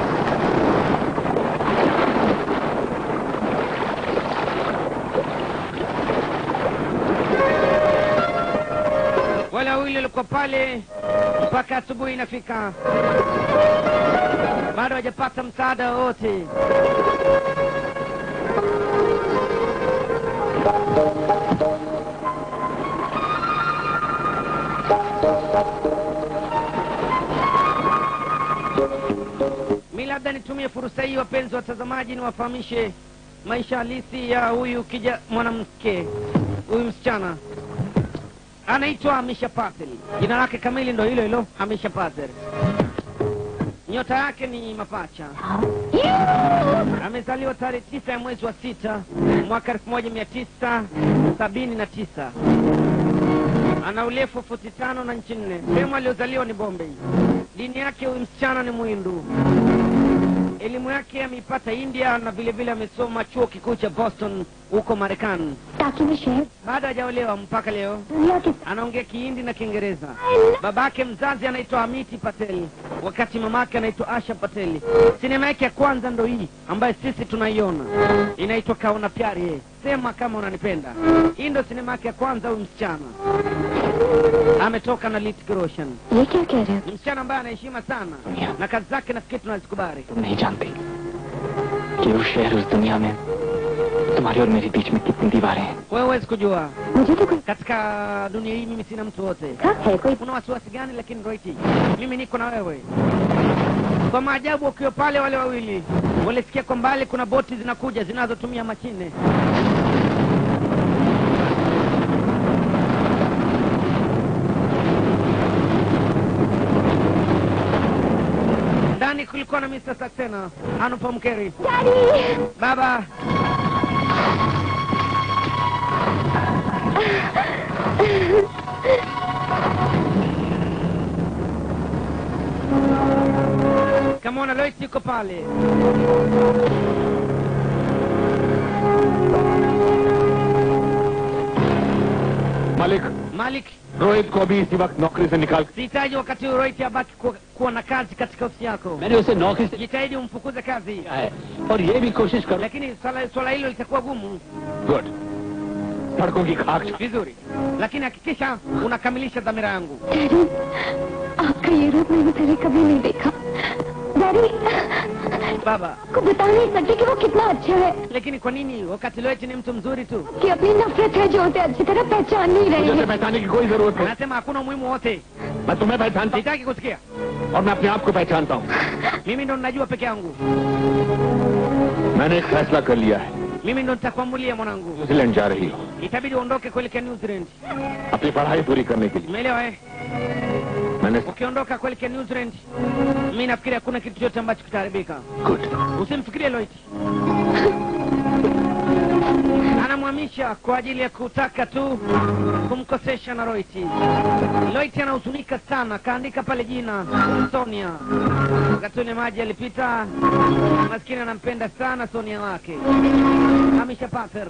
A: wale wawili walikuwa pale mpaka asubuhi inafika bado hawajapata msaada wowote mi labda nitumie fursa hii wapenzi watazamaji niwafahamishe maisha halisi ya huyu kija mwanamke huyu msichana anaitwa Amisha Patel. Jina lake kamili ndo hilo hilo, Amisha Patel. Nyota yake ni mapacha. Amezaliwa tarehe tisa ya mwezi wa sita mwaka elfu moja mia tisa sabini na tisa. Ana urefu wa futi tano na nchi nne. Sehemu aliyozaliwa ni Bombay. Dini yake huyu msichana ni Muhindu. Elimu yake ameipata India na vile vile amesoma chuo kikuu cha Boston huko Marekani.
C: ताकि मैं शहर
A: Baada hajaolewa mpaka leo
C: दुनिया के
A: anaongea Kihindi na Kiingereza. Babake mzazi anaitwa Amiti Patel, wakati mamake anaitwa Asha Patel. Sinema yake ya kwanza ndo hii ambayo sisi tunaiona, inaitwa Kaona Pyari Hai. Sema kama unanipenda. Hii ndo sinema yake ya kwanza. Huyu msichana ametoka na Hrithik Roshan,
C: ये क्या कह रहे
A: ni msichana ambaye anaheshima sana na kazi zake nafikiri tunazikubali.
B: तुम नहीं जानती कि उस शहर उस दुनिया में तुम्हारी और मेरे बीच में कितनी दीवारें हैं
A: Wewe huwezi kujua,
C: हो मुझे तो कोई
A: katika dunia hii mimi sina mtu wote.
C: था है कोई
A: Una wasiwasi gani? Lakini Roiti, mimi niko na wewe. Kwa maajabu, wakiwa pale wale wawili walisikia kwa mbali kuna boti zinakuja zinazotumia mashine. Ndani kulikuwa na Mr. Saxena, Anupam Keri. Baba, kamwona Lois yuko pale.
E: मालिक
A: Malik,
E: रोहित को अभी इसी वक्त नौकरी से निकाल
A: sihitaji wakati huu Roiti abaki kuwa, kuwa na kazi katika ofisi yako.
F: मैंने उसे नौकरी से
A: Jitahidi umfukuze kazi,
F: किया है और ये भी कोशिश करो
A: lakini swala swala hilo litakuwa gumu.
E: Good सड़कों की खाक छान-
A: Vizuri, lakini hakikisha unakamilisha dhamira yangu.
C: Daddy आपका ये रूप मैंने पहले कभी नहीं देखा डैडी
A: Baba,
C: आपको बता नहीं सकती कि वो कितना अच्छा है
A: lakini kwa nini wakati Loiti ni mtu mzuri tu?
C: कि अपनी नफरत है जो उसे अच्छी तरह पहचान नहीं रही
E: मुझे
C: है
E: उसे पहचानने की कोई जरूरत नहीं
A: Anasema hakuna umuhimu wote,
E: मैं तुम्हें पहचानता हूँ
A: sitaki kusikia.
E: और मैं अपने आप को पहचानता हूँ
A: Mimi ndo ninajua peke yangu,
E: मैंने एक फैसला कर लिया है
A: mimi ndo nitakuamulia mwanangu.
E: New Zealand जा रही हो
A: Itabidi uondoke kuelekea New Zealand,
E: अपनी पढ़ाई पूरी करने के लिए
A: umeelewa eh?
E: मैंने
A: Ukiondoka kuelekea New Zealand, mimi nafikiri hakuna kitu chochote ambacho kitaharibika.
E: Good
A: Usimfikirie Loit. Anamhamisha kwa ajili ya kutaka tu kumkosesha na Loiti. Loiti anahuzunika sana, kaandika pale jina Sonia. Wakati ule maji yalipita, maskini anampenda sana Sonia wake. Hamisha Pater.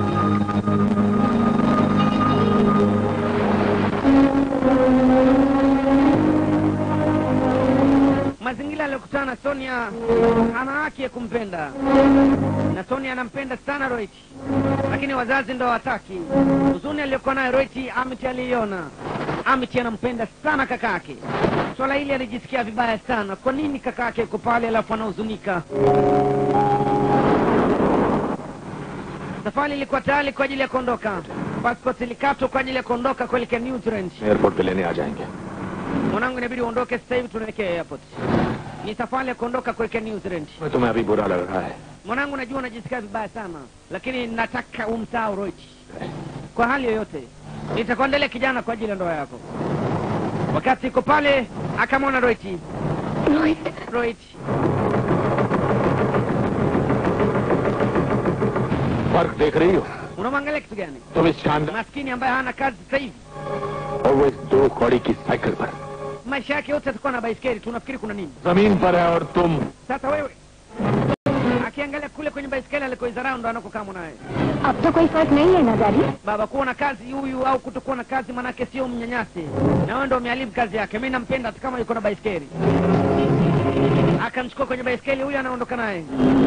A: Mazingira aliyokutana na Sonia ana haki ya kumpenda na Sonia anampenda sana Roiti, lakini wazazi ndo hawataki. Huzuni aliyokuwa nayo Roiti, Amiti aliiona. Amiti anampenda sana kakake. Swala hili alijisikia vibaya sana. Kwa nini kakake yuko pale alafu anahuzunika? Safari ilikuwa tayari kwa ajili ya kuondoka. Passport ilikatwa kwa ajili ya kuondoka kuelekea New Zealand.
E: Airport पे लेने आ जाएंगे
A: Mwanangu, inabidi uondoke sasa hivi, tunaelekea airport. Ni safari ya kuondoka kuelekea New Zealand.
E: मैं तुम्हें अभी बुरा लग रहा है
A: Mwanangu, najua unajisikia vibaya sana, lakini nataka umsahau Roiti kwa hali yoyote. Nitakuandalia kijana kwa ajili ya ndoa yako. Wakati iko pale, akamwona Roiti.
C: Rohit
A: Roiti,
E: फर्क देख रही हो
A: unamwangalia kitu gani?
E: तुम इस शानदार
A: Maskini ambaye hana kazi sasa hivi,
E: और वो इस दो कौड़ी की साइकिल पर
A: maisha yake yote atakuwa na baiskeli. Tunafikiri kuna nini?
E: जमीन पर है और तुम
A: Sasa wewe akiangalia kule kwenye baiskeli alikoizarau ndo anakokaa mwanaye.
C: अब तो कोई फर्क नहीं है ना daddy
A: Baba, kuwa na kazi huyu au kutokuwa na kazi manake sio mnyanyasi, na wewe ndo umeharibu kazi yake. Mimi nampenda hata kama yuko na baiskeli. Akamchukua kwenye baiskeli, huyu anaondoka naye.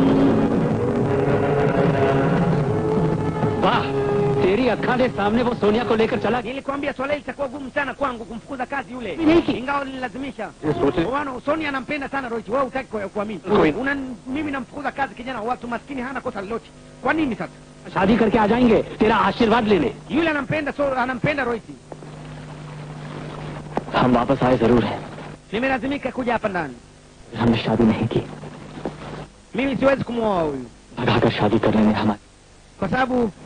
F: वाह तेरी अक्खा के सामने वो सोनिया को लेकर चला
A: Nilikwambia swala hili litakuwa gumu sana kwangu kumfukuza kazi yule,
F: Miliki.
A: ingawa nililazimisha.
E: ये सोचे
A: Wana Sonia anampenda sana Roich, wewe hutaki kwa- kuamini.
E: Kweli.
A: Una mimi namfukuza kazi kijana wa watu maskini, hana kosa lolote. Kwa nini sasa?
F: शादी करके आ जाएंगे तेरा आशीर्वाद लेने
A: Yule anampenda so, anampenda Roich.
B: हम वापस आए जरूर हैं
A: Nimelazimika kuja hapa ndani.
B: हमने शादी नहीं की
A: Mimi siwezi kumwoa huyu
B: भगाकर शादी करने में हमारी
A: kwa sababu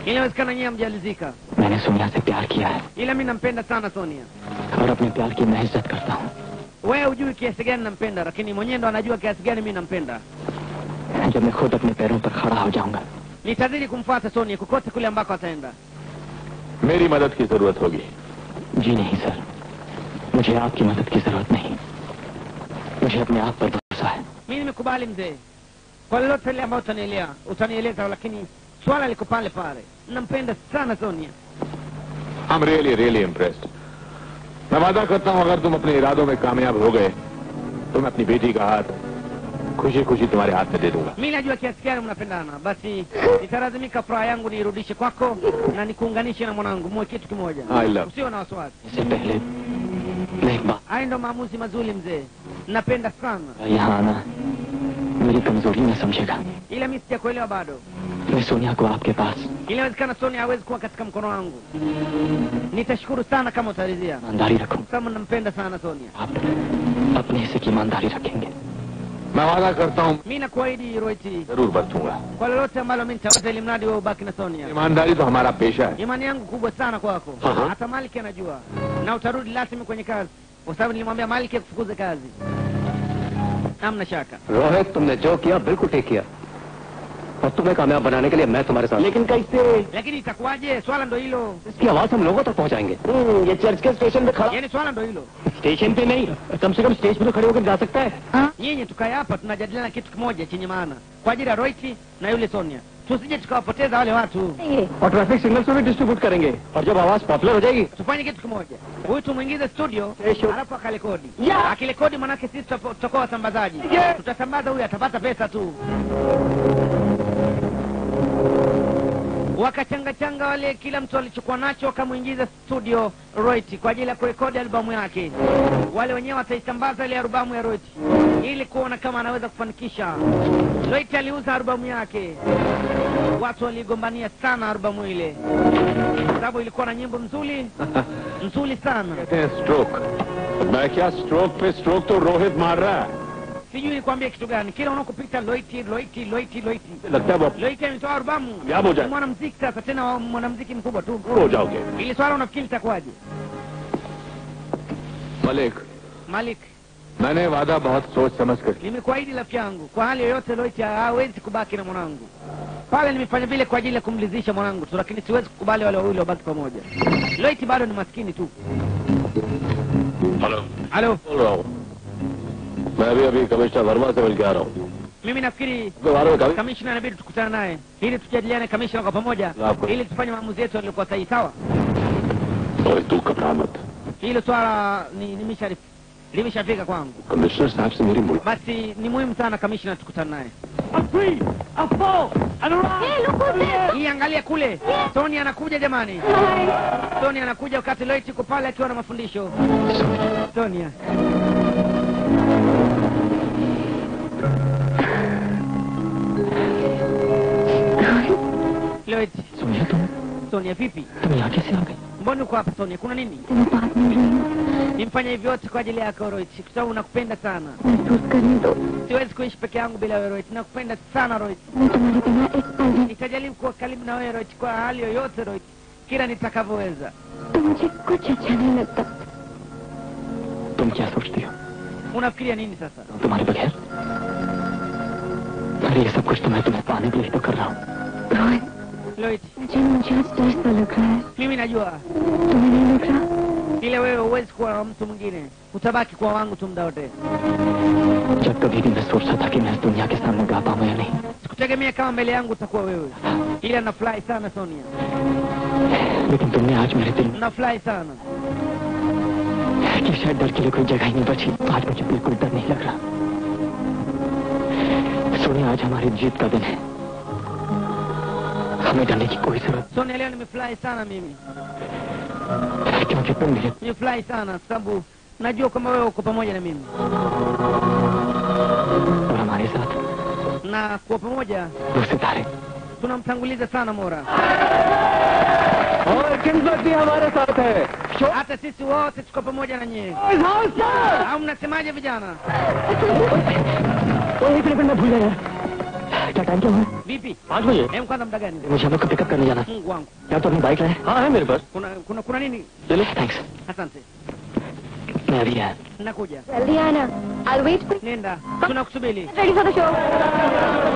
A: inawezekana nyie hamjalizika
B: मैंने सोनिया से प्यार किया है
A: ila mi nampenda sana sonia
B: और अपने प्यार की मैं इज्जत करता हूँ
A: wewe hujui kiasi gani nampenda lakini mwenyewe ndo anajua kiasi gani mi nampenda
B: जब मैं खुद अपने पैरों पर खड़ा हो जाऊंगा
A: nitazidi kumfuata sonia kokote kule ambako ataenda
E: मेरी मदद की जरूरत होगी
B: जी नहीं सर मुझे आपकी मदद की जरूरत नहीं मुझे अपने आप पर भरोसा है
A: mi nimekubali mzee kwa lolote lile ambayo utanielea utanieleza lakini swala liko pale pale nampenda sana sonia
E: I am really really impressed मैं वादा करता हूँ अगर तुम अपने इरादों में कामयाब हो गए तो मैं अपनी बेटी का हाथ खुशी खुशी तुम्हारे हाथ में दे दूंगा
A: mi najua kiasi gani mnapendana basi nitalazimika furaha yangu niirudishe kwako na nikuunganishe na mwanangu muwe kitu kimoja
E: I love-
A: usiwe na wasiwasi
B: इससे पहले मैं एक बात
A: haya ndo maamuzi mazuri mzee napenda sana
B: यहाँ आना मेरी कमजोरी न समझेगा
A: ila mi sijakuelewa bado
B: मैं सोनिया को आपके पास
A: inawezekana sonia hawezi kuwa katika mkono wangu nitashukuru sana kama utaridhia
B: ईमानदारी रखूं
A: kama nampenda sana sonia
B: आप अपने हिस्से की ईमानदारी रखेंगे
E: मैं वादा करता हूँ
A: mi nakuahidi roiti
E: जरूर बरतूंगा
A: kwa lolote ambalo mi nitaweza ili mradi wewe ubaki na sonia
E: ईमानदारी तो हमारा पेशा है
A: imani yangu kubwa sana kwako
E: Aha.
A: hata maliki anajua na utarudi rasmi kwenye kazi kwa sababu nilimwambia maliki akufukuze kazi hamna shaka
F: Rohit तुमने जो किया बिल्कुल ठीक किया और तुम्हें कामयाब बनाने के लिए मैं तुम्हारे साथ लेकिन कैसे
A: lakini itakuwaje swala ndo hilo
F: इसकी आवाज हम लोगों तक पहुंचाएंगे ये चर्च के स्टेशन पे खड़ा
A: yani swala ndo hilo
F: station पे नहीं कम से कम स्टेज पे तो खड़े होकर जा सकता है
A: nyinyi tukae hapa tunajadiliana kitu kimoja chenye maana kwa ajili ya roiti na yule sonia tusije tukawapoteza wale watu
F: और ट्रैफिक सिग्नल भी डिस्ट्रीब्यूट करेंगे और जब आवाज पॉपुलर हो जाएगी
A: tufanye kitu kimoja huyu tumwingize studio
F: Kesho.
A: alafu akarekodi akirekodi manake sisi tutapo- tutakuwa wasambazaji tutasambaza huyu atapata pesa tu wakachangachanga wale kila mtu alichokuwa nacho wakamwingiza studio roit kwa ajili ya kurekodi albamu yake wale wenyewe wataisambaza ile albamu ya roit ili kuona kama anaweza kufanikisha roit aliuza albamu yake watu waligombania sana albamu ile sababu ilikuwa na nyimbo nzuri nzuri sana
E: कहते हैं स्ट्रोक मैं क्या स्ट्रोक पे स्ट्रोक तो रोहित मार रहा है
A: sijui nikwambie kitu gani kila unakopita loiti loiti loiti loiti
E: लगता है वो
A: loiti ametoa albamu
E: Yapo
A: Ni
E: jana.
A: mwanamziki sasa tena wa- mwanamziki mkubwa tu
E: दूर हो जाओगे
A: ili swala unafikiri litakuwaje
E: Malik
A: malik
E: मैंने वादा बहुत सोच समझ कर किया
A: nimekuahidi rafiki yangu kwa hali yoyote loiti hawezi kubaki na mwanangu pale nimefanya vile kwa ajili ya kumridhisha mwanangu tu lakini siwezi kukubali wale wawili wabaki pamoja loiti bado ni maskini tu
E: hello
A: halo
E: बोल रहा हूँ मैं अभी अभी कमिश्नर वर्मा से मिल के आ रहा हूँ
A: mimi nafikiri
E: उसके बारे में कभी
A: kamishna inabidi tukutane naye ili tujadiliane kamishna kwa pamoja
E: Sawa.
A: ili tufanye maamuzi yetu yaliyokuwa sahihi sawa
E: Rohit तू घबरा मत
A: hilo swala ni nimesha limeshafika kwangu
E: commissioner साहब से मेरी मुलाकात
A: basi ni muhimu sana kamishna tukutane naye hii angalia kule tony anakuja jamani tony anakuja wakati loit yuko pale akiwa na mafundisho sonia loit
B: Sonia तुम
A: sonia vipi
B: तुम यहाँ कैसे आ गई
A: mbona uko hapa sonia kuna nini
C: तुम्हें बात मिल रही हूँ
A: nimfanya hivi yote kwa ajili yako roit kwa sababu nakupenda sana
C: महसूस करने दो
A: siwezi kuishi peke yangu bila wewe roit nakupenda sana roit
C: मैं तुम्हारे बिना एक पल भी
A: nitajaribu kuwa karibu na wewe roit kwa hali yoyote roit kila nitakavyoweza
C: तो मुझे कुछ अच्छा नहीं लगता
B: तुम क्या सोचती हो
A: unafikiria nini sasa
B: तुम्हारे बगैर अरे ये सब कुछ तो मैं तुम्हें पाने के लिए तो कर रहा हूँ
C: रोहित
A: loit
C: मुझे मुझे आज डर सा लग रहा है
A: mimi najua
C: तुम्हें नहीं लग रहा
A: ile wewe huwezi kuwa na mtu mwingine utabaki kuwa wangu tu muda wote
B: जब कभी भी मैं सोचता था कि मैं इस दुनिया के सामने गा पाऊँ या नहीं
A: sikutegemea kama mbele yangu utakuwa wewe ila nafurahi sana sonia
B: लेकिन तुमने आज मेरे दिल
A: nafurahi sana
B: में कि शायद डर के लिए कोई जगह ही नहीं बची आज मुझे बिल्कुल डर नहीं लग रहा सोनिया आज हमारी जीत का दिन है हमें डरने की कोई जरूरत
A: sonia leo nimefurahi sana mimi
B: नहीं, क्योंकि तुम मेरे
A: nimefurahi sana sababu najua kwamba wewe uko pamoja na mimi
B: और हमारे साथ
A: na kuwa pamoja
B: वो सितारे
A: tunamtanguliza sana mora
F: और किस्मत भी हमारे साथ है
A: hata sisi wote tuko pamoja na nyie au mnasemaje vijana
B: ओ, एक मिनट में भूल गया क्या टाइम क्या हुआ है?
A: vipi
B: पाँच बजे
A: hem kwanza muda gani
B: मुझे हम लोग को पिकअप करने जाना है
A: mungu wangu
B: यार तो अपनी बाइक लाए हाँ है मेरे पास
A: kuna kuna kuna nini
B: चलो थैंक्स
A: asante
B: मैं अभी आया
A: nakuja
C: जल्दी आना I wait
A: nenda tunakusubiri
C: ready for the show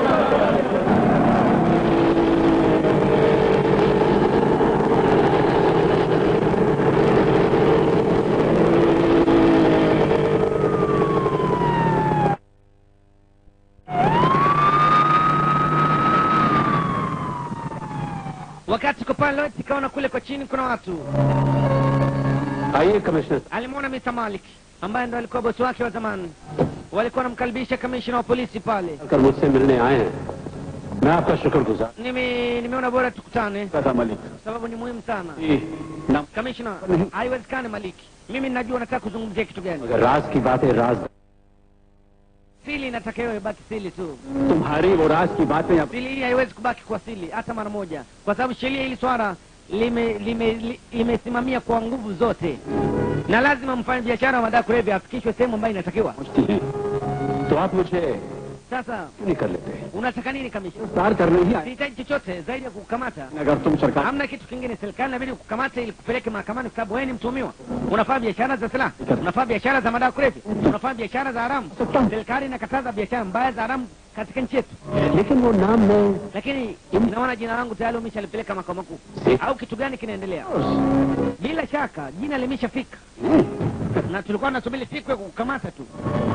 A: wakati tuko pale Lloyd, kaona kule kwa chini kuna watu
F: आइए commissioner
A: alimwona Mr. Malik ambaye ndo alikuwa bosi wake wa zamani walikuwa wanamkaribisha kamishina wa polisi pale
F: कर मुझसे मिलने आए हैं मैं आपका शुक्रगुजार
A: Nime, nimeona bora tukutane
F: था Malik
A: sababu ni muhimu sana
F: जी, ना
A: kamishna haiwezekani maliki mimi najua nataka kuzungumzia kitu gani
F: मगर राज की बात है राज
A: sili inataka iwe ibaki sili tu
F: तुम्हारी वो राज की बातें अब
A: sili hii haiwezi kubaki kwa sili hata mara moja kwa sababu sheria hili swala limesimamia lime, li- limesimamia kwa nguvu zote na lazima mfanye biashara wa madawa ya kulevya afikishwe sehemu ambayo inatakiwa
F: पहुंचती हैं तो आप मुझे
A: sasa
F: क्यों नहीं कर लेते
A: unataka nini kamishna
F: गिरफ्तार करने ही आए
A: sihitaji chochote zaidi ya kukukamata
F: अगर तुम सरकार
A: hamna kitu kingine serikali inabidi kukamata ili kupeleke mahakamani kwa sababu wewe ni mtuhumiwa unafanya biashara za silaha unafanya biashara za madawa ya kulevya unafanya biashara za haramu serikali inakataza biashara mbaya za haramu katika nchi yetu
F: लेकिन वो नाम मैं
A: lakini naona jina langu tayari umeshalipeleka makao makuu au kitu gani kinaendelea bila shaka jina limeshafika na tulikuwa tunasubiri siku ya kukukamata tu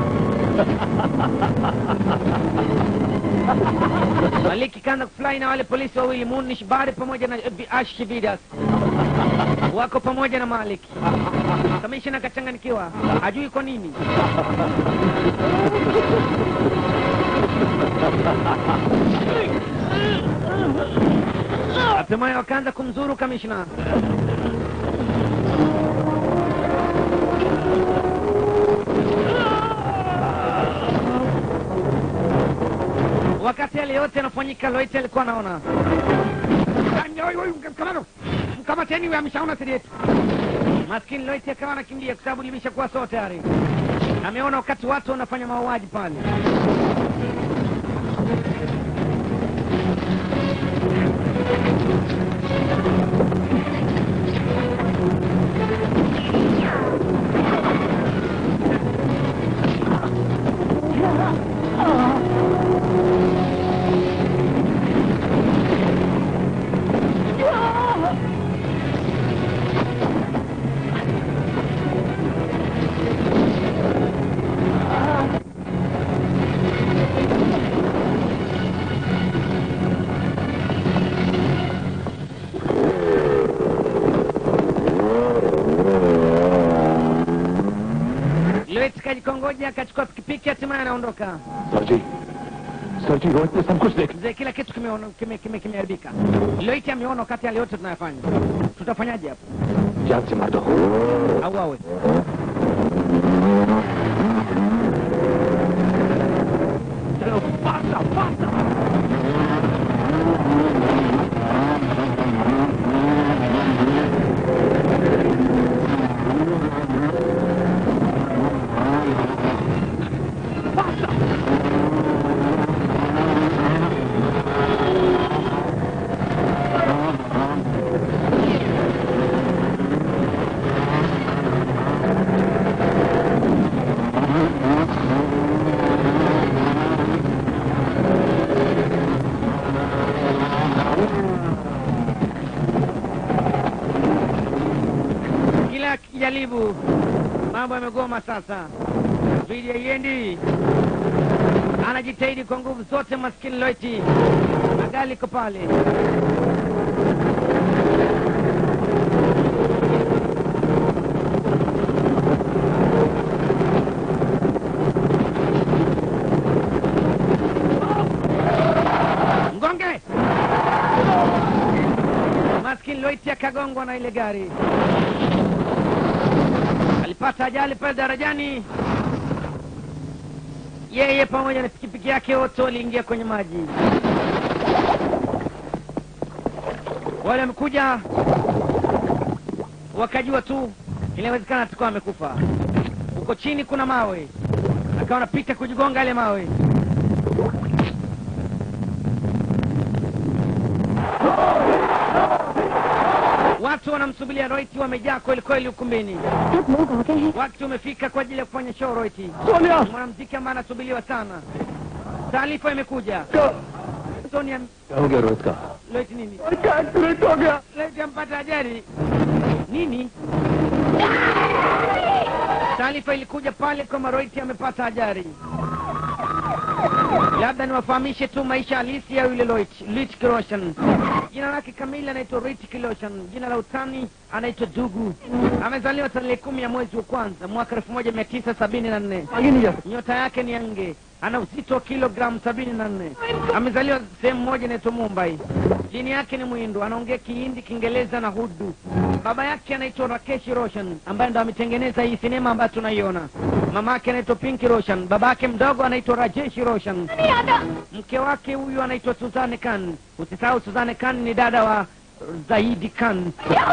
A: maliki kaanza kufurahi na wale polisi wawili munish bari pamoja na eh, ash vidas wako pamoja na maliki kamishina akachanganikiwa hajui kwa nini hatimaye wakaanza kumzuru kamishna wakati yale yote yanafanyika loite alikuwa anaona mkamano mkamateni huyo ameshaona siri yetu maskini loite akawa anakimbia kwa sababu limeshakuwa soo tayari ameona wakati watu wanafanya mauaji pale loite kajikongoja akachukua pikipiki hatimaye anaondoka
F: sir ji sir ji Rohit ने सब कुछ देख
A: mzee kila kitu kimeona- kime- kime- kimeharibika loite ameona wakati yale yote tunayafanya tutafanyaje hapo
F: जान से मार दो
A: au awe
F: चलो फास्टा फास्टा
A: kila kijaribu mambo yamegoma sasa vidi haiendi anajitahidi kwa nguvu zote maskini loiti magali iko pale mgonge maskini loiti akagongwa na ile gari alipata ajali pale darajani yeye pamoja na pikipiki yake wote waliingia kwenye maji wale wamekuja wakajua tu inawezekana atakuwa amekufa huko chini kuna mawe akawa anapita kujigonga yale mawe Watu wanamsubiria Roiti, wamejaa kweli kweli ukumbini.
C: सब लोग आ गए हैं
A: Wakati umefika kwa ajili ya kufanya show Roiti.
F: Sonia
A: Mwanamuziki ambaye anasubiriwa sana. Taarifa imekuja. Sonia
F: क्या हो गया रोहित का
A: Roiti nini?
F: Accident हो गया
A: Roiti ampata ajali. Nini? Taarifa ilikuja pale kwamba Roiti amepata ajali. Labda niwafahamishe tu maisha halisi ya yule Loit, Lit Kiroshan. Jina lake kamili anaitwa Rit Kiroshan, jina la utani anaitwa Dugu. Amezaliwa tarehe kumi ya mwezi wa kwanza mwaka elfu moja mia tisa sabini na nne.
F: आगे नहीं जा सकते
A: Nyota yake ni ange, ana uzito wa kilogramu sabini na nne. Amezaliwa sehemu moja inaitwa Mumbai. Dini yake ni Mwindo, anaongea Kihindi, Kiingereza na Urdu. Baba yake anaitwa Rakesh Roshan ambaye ndo ametengeneza hii sinema ambayo tunaiona. Mama yake anaitwa Pinky Roshan, baba yake mdogo anaitwa Rajesh Roshan. Mke wake huyu anaitwa Suzanne Khan. Usisahau Suzanne Khan ni dada wa Zaidi Khan.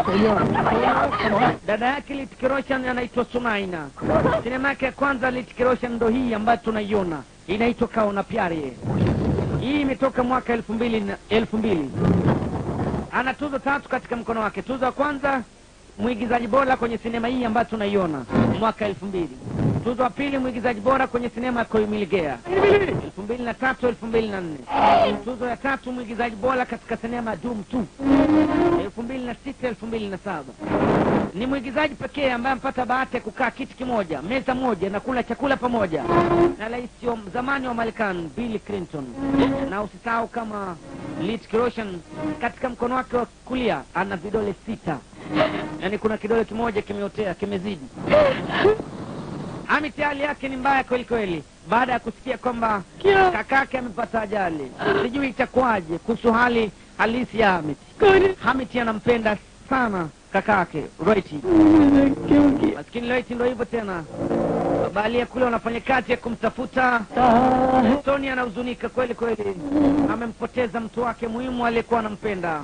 A: Dada yake Litiki Roshan anaitwa Sunaina. Sinema yake ya kwanza Litiki Roshan ndo hii ambayo tunaiona, inaitwa Kaona Pyare. Hii imetoka mwaka elfu mbili na elfu mbili. Ana tuzo tatu katika mkono wake. Tuzo ya kwanza mwigizaji bora kwenye sinema hii ambayo tunaiona mwaka elfu mbili. Tuzo ya pili mwigizaji bora kwenye sinema ya Koimiligea elfu mbili na tatu elfu mbili na nne. Tuzo ya tatu mwigizaji bora katika sinema ya Doom 2 elfu mbili na sita elfu mbili na saba ni mwigizaji pekee ambaye amepata bahati ya kukaa kiti kimoja meza moja na kula chakula pamoja na rais wa zamani wa Marekani Bill Clinton. Na usisahau kama Lit Roshan katika mkono wake wa kulia ana vidole sita, yaani kuna kidole kimoja kimeotea kimezidi. Amit hali yake ni mbaya kweli kweli, baada ya kusikia kwamba kakake amepata ajali. Sijui itakuwaje kuhusu hali halisi ya Hamit. Hamit anampenda sana kakake Roiti, lakini Roiti ndo hivyo tena, bahalia kule wanafanya kazi ya kumtafuta Tony. Anahuzunika kweli kweli, amempoteza mtu wake muhimu aliyekuwa anampenda.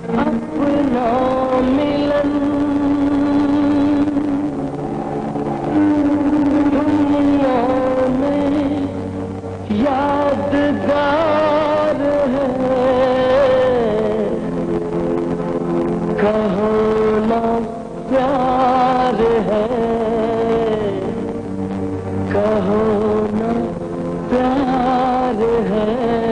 B: यादगार है कहो ना प्यार है कहो ना प्यार है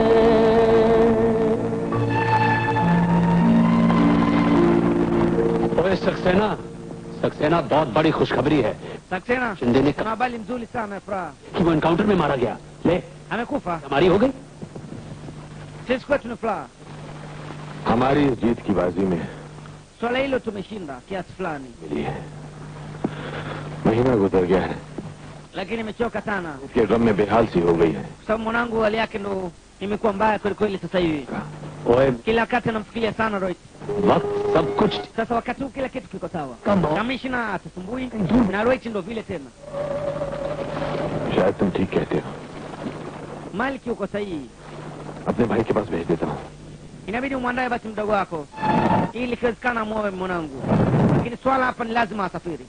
F: ओए सक्सेना सक्सेना बहुत बड़ी खुशखबरी है
A: Saksena,
F: शिंदे ने
A: kuna
F: कहा
A: habari nzuri sana Furaha,
F: कि वो एनकाउंटर में मारा गया ले
A: amekufa.
F: हमारी हो गई
A: Sisi kwetu ni furaha,
E: हमारी इस जीत की बाजी में
A: swala hilo tumeshinda kiasi fulani,
E: मिली है महीना गुजर गया है
A: lakini nimechoka sana
E: इसके ड्रम में बेहाल सी हो गई है
A: kwa sababu mwanangu hali yake ndo imekuwa mbaya kweli kweli sasa hivi.
F: ओए
A: Kila wakati anamfikiria sana Roy.
F: वक्त सब कुछ
A: Sasa wakati huu kila kitu kiko sawa,
F: Kama-
A: kamishna atasumbui na Roy ndo vile tena.
E: शायद तुम ठीक कहते हो
A: Maliki uko sahihi,
E: अपने भाई के पास भेज देता हूँ
A: inabidi umwandae basi mdogo wako ili ikiwezekana amwoe mwanangu, lakini swala hapa ni lazima asafiri.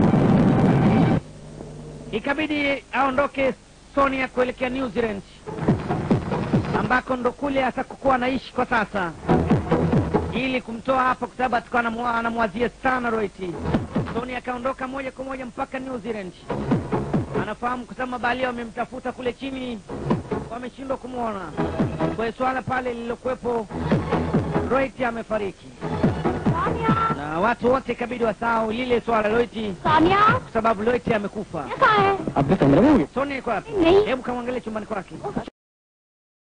A: Ikabidi aondoke Sonia kuelekea New Zealand ambako ndo kule atakokuwa anaishi kwa sasa, ili kumtoa hapa, kwa sababu atakuwa anamwa- anamwazia sana Roiti. Sonia akaondoka moja kwa moja mpaka New Zealand. Anafahamu kwa sababu mabaharia wamemtafuta kule chini, wameshindwa kumwona. Kwa hiyo swala pale lililokuwepo, Roiti amefariki na watu wote ikabidi wasahau lile swala Roiti,
C: Sania
A: kwa sababu Roiti amekufa.
C: कहाँ है
B: अब भी कमरे में होंगे
A: Sonia iko wapi?
C: नहीं
A: Hebu kamwangalie chumbani kwake.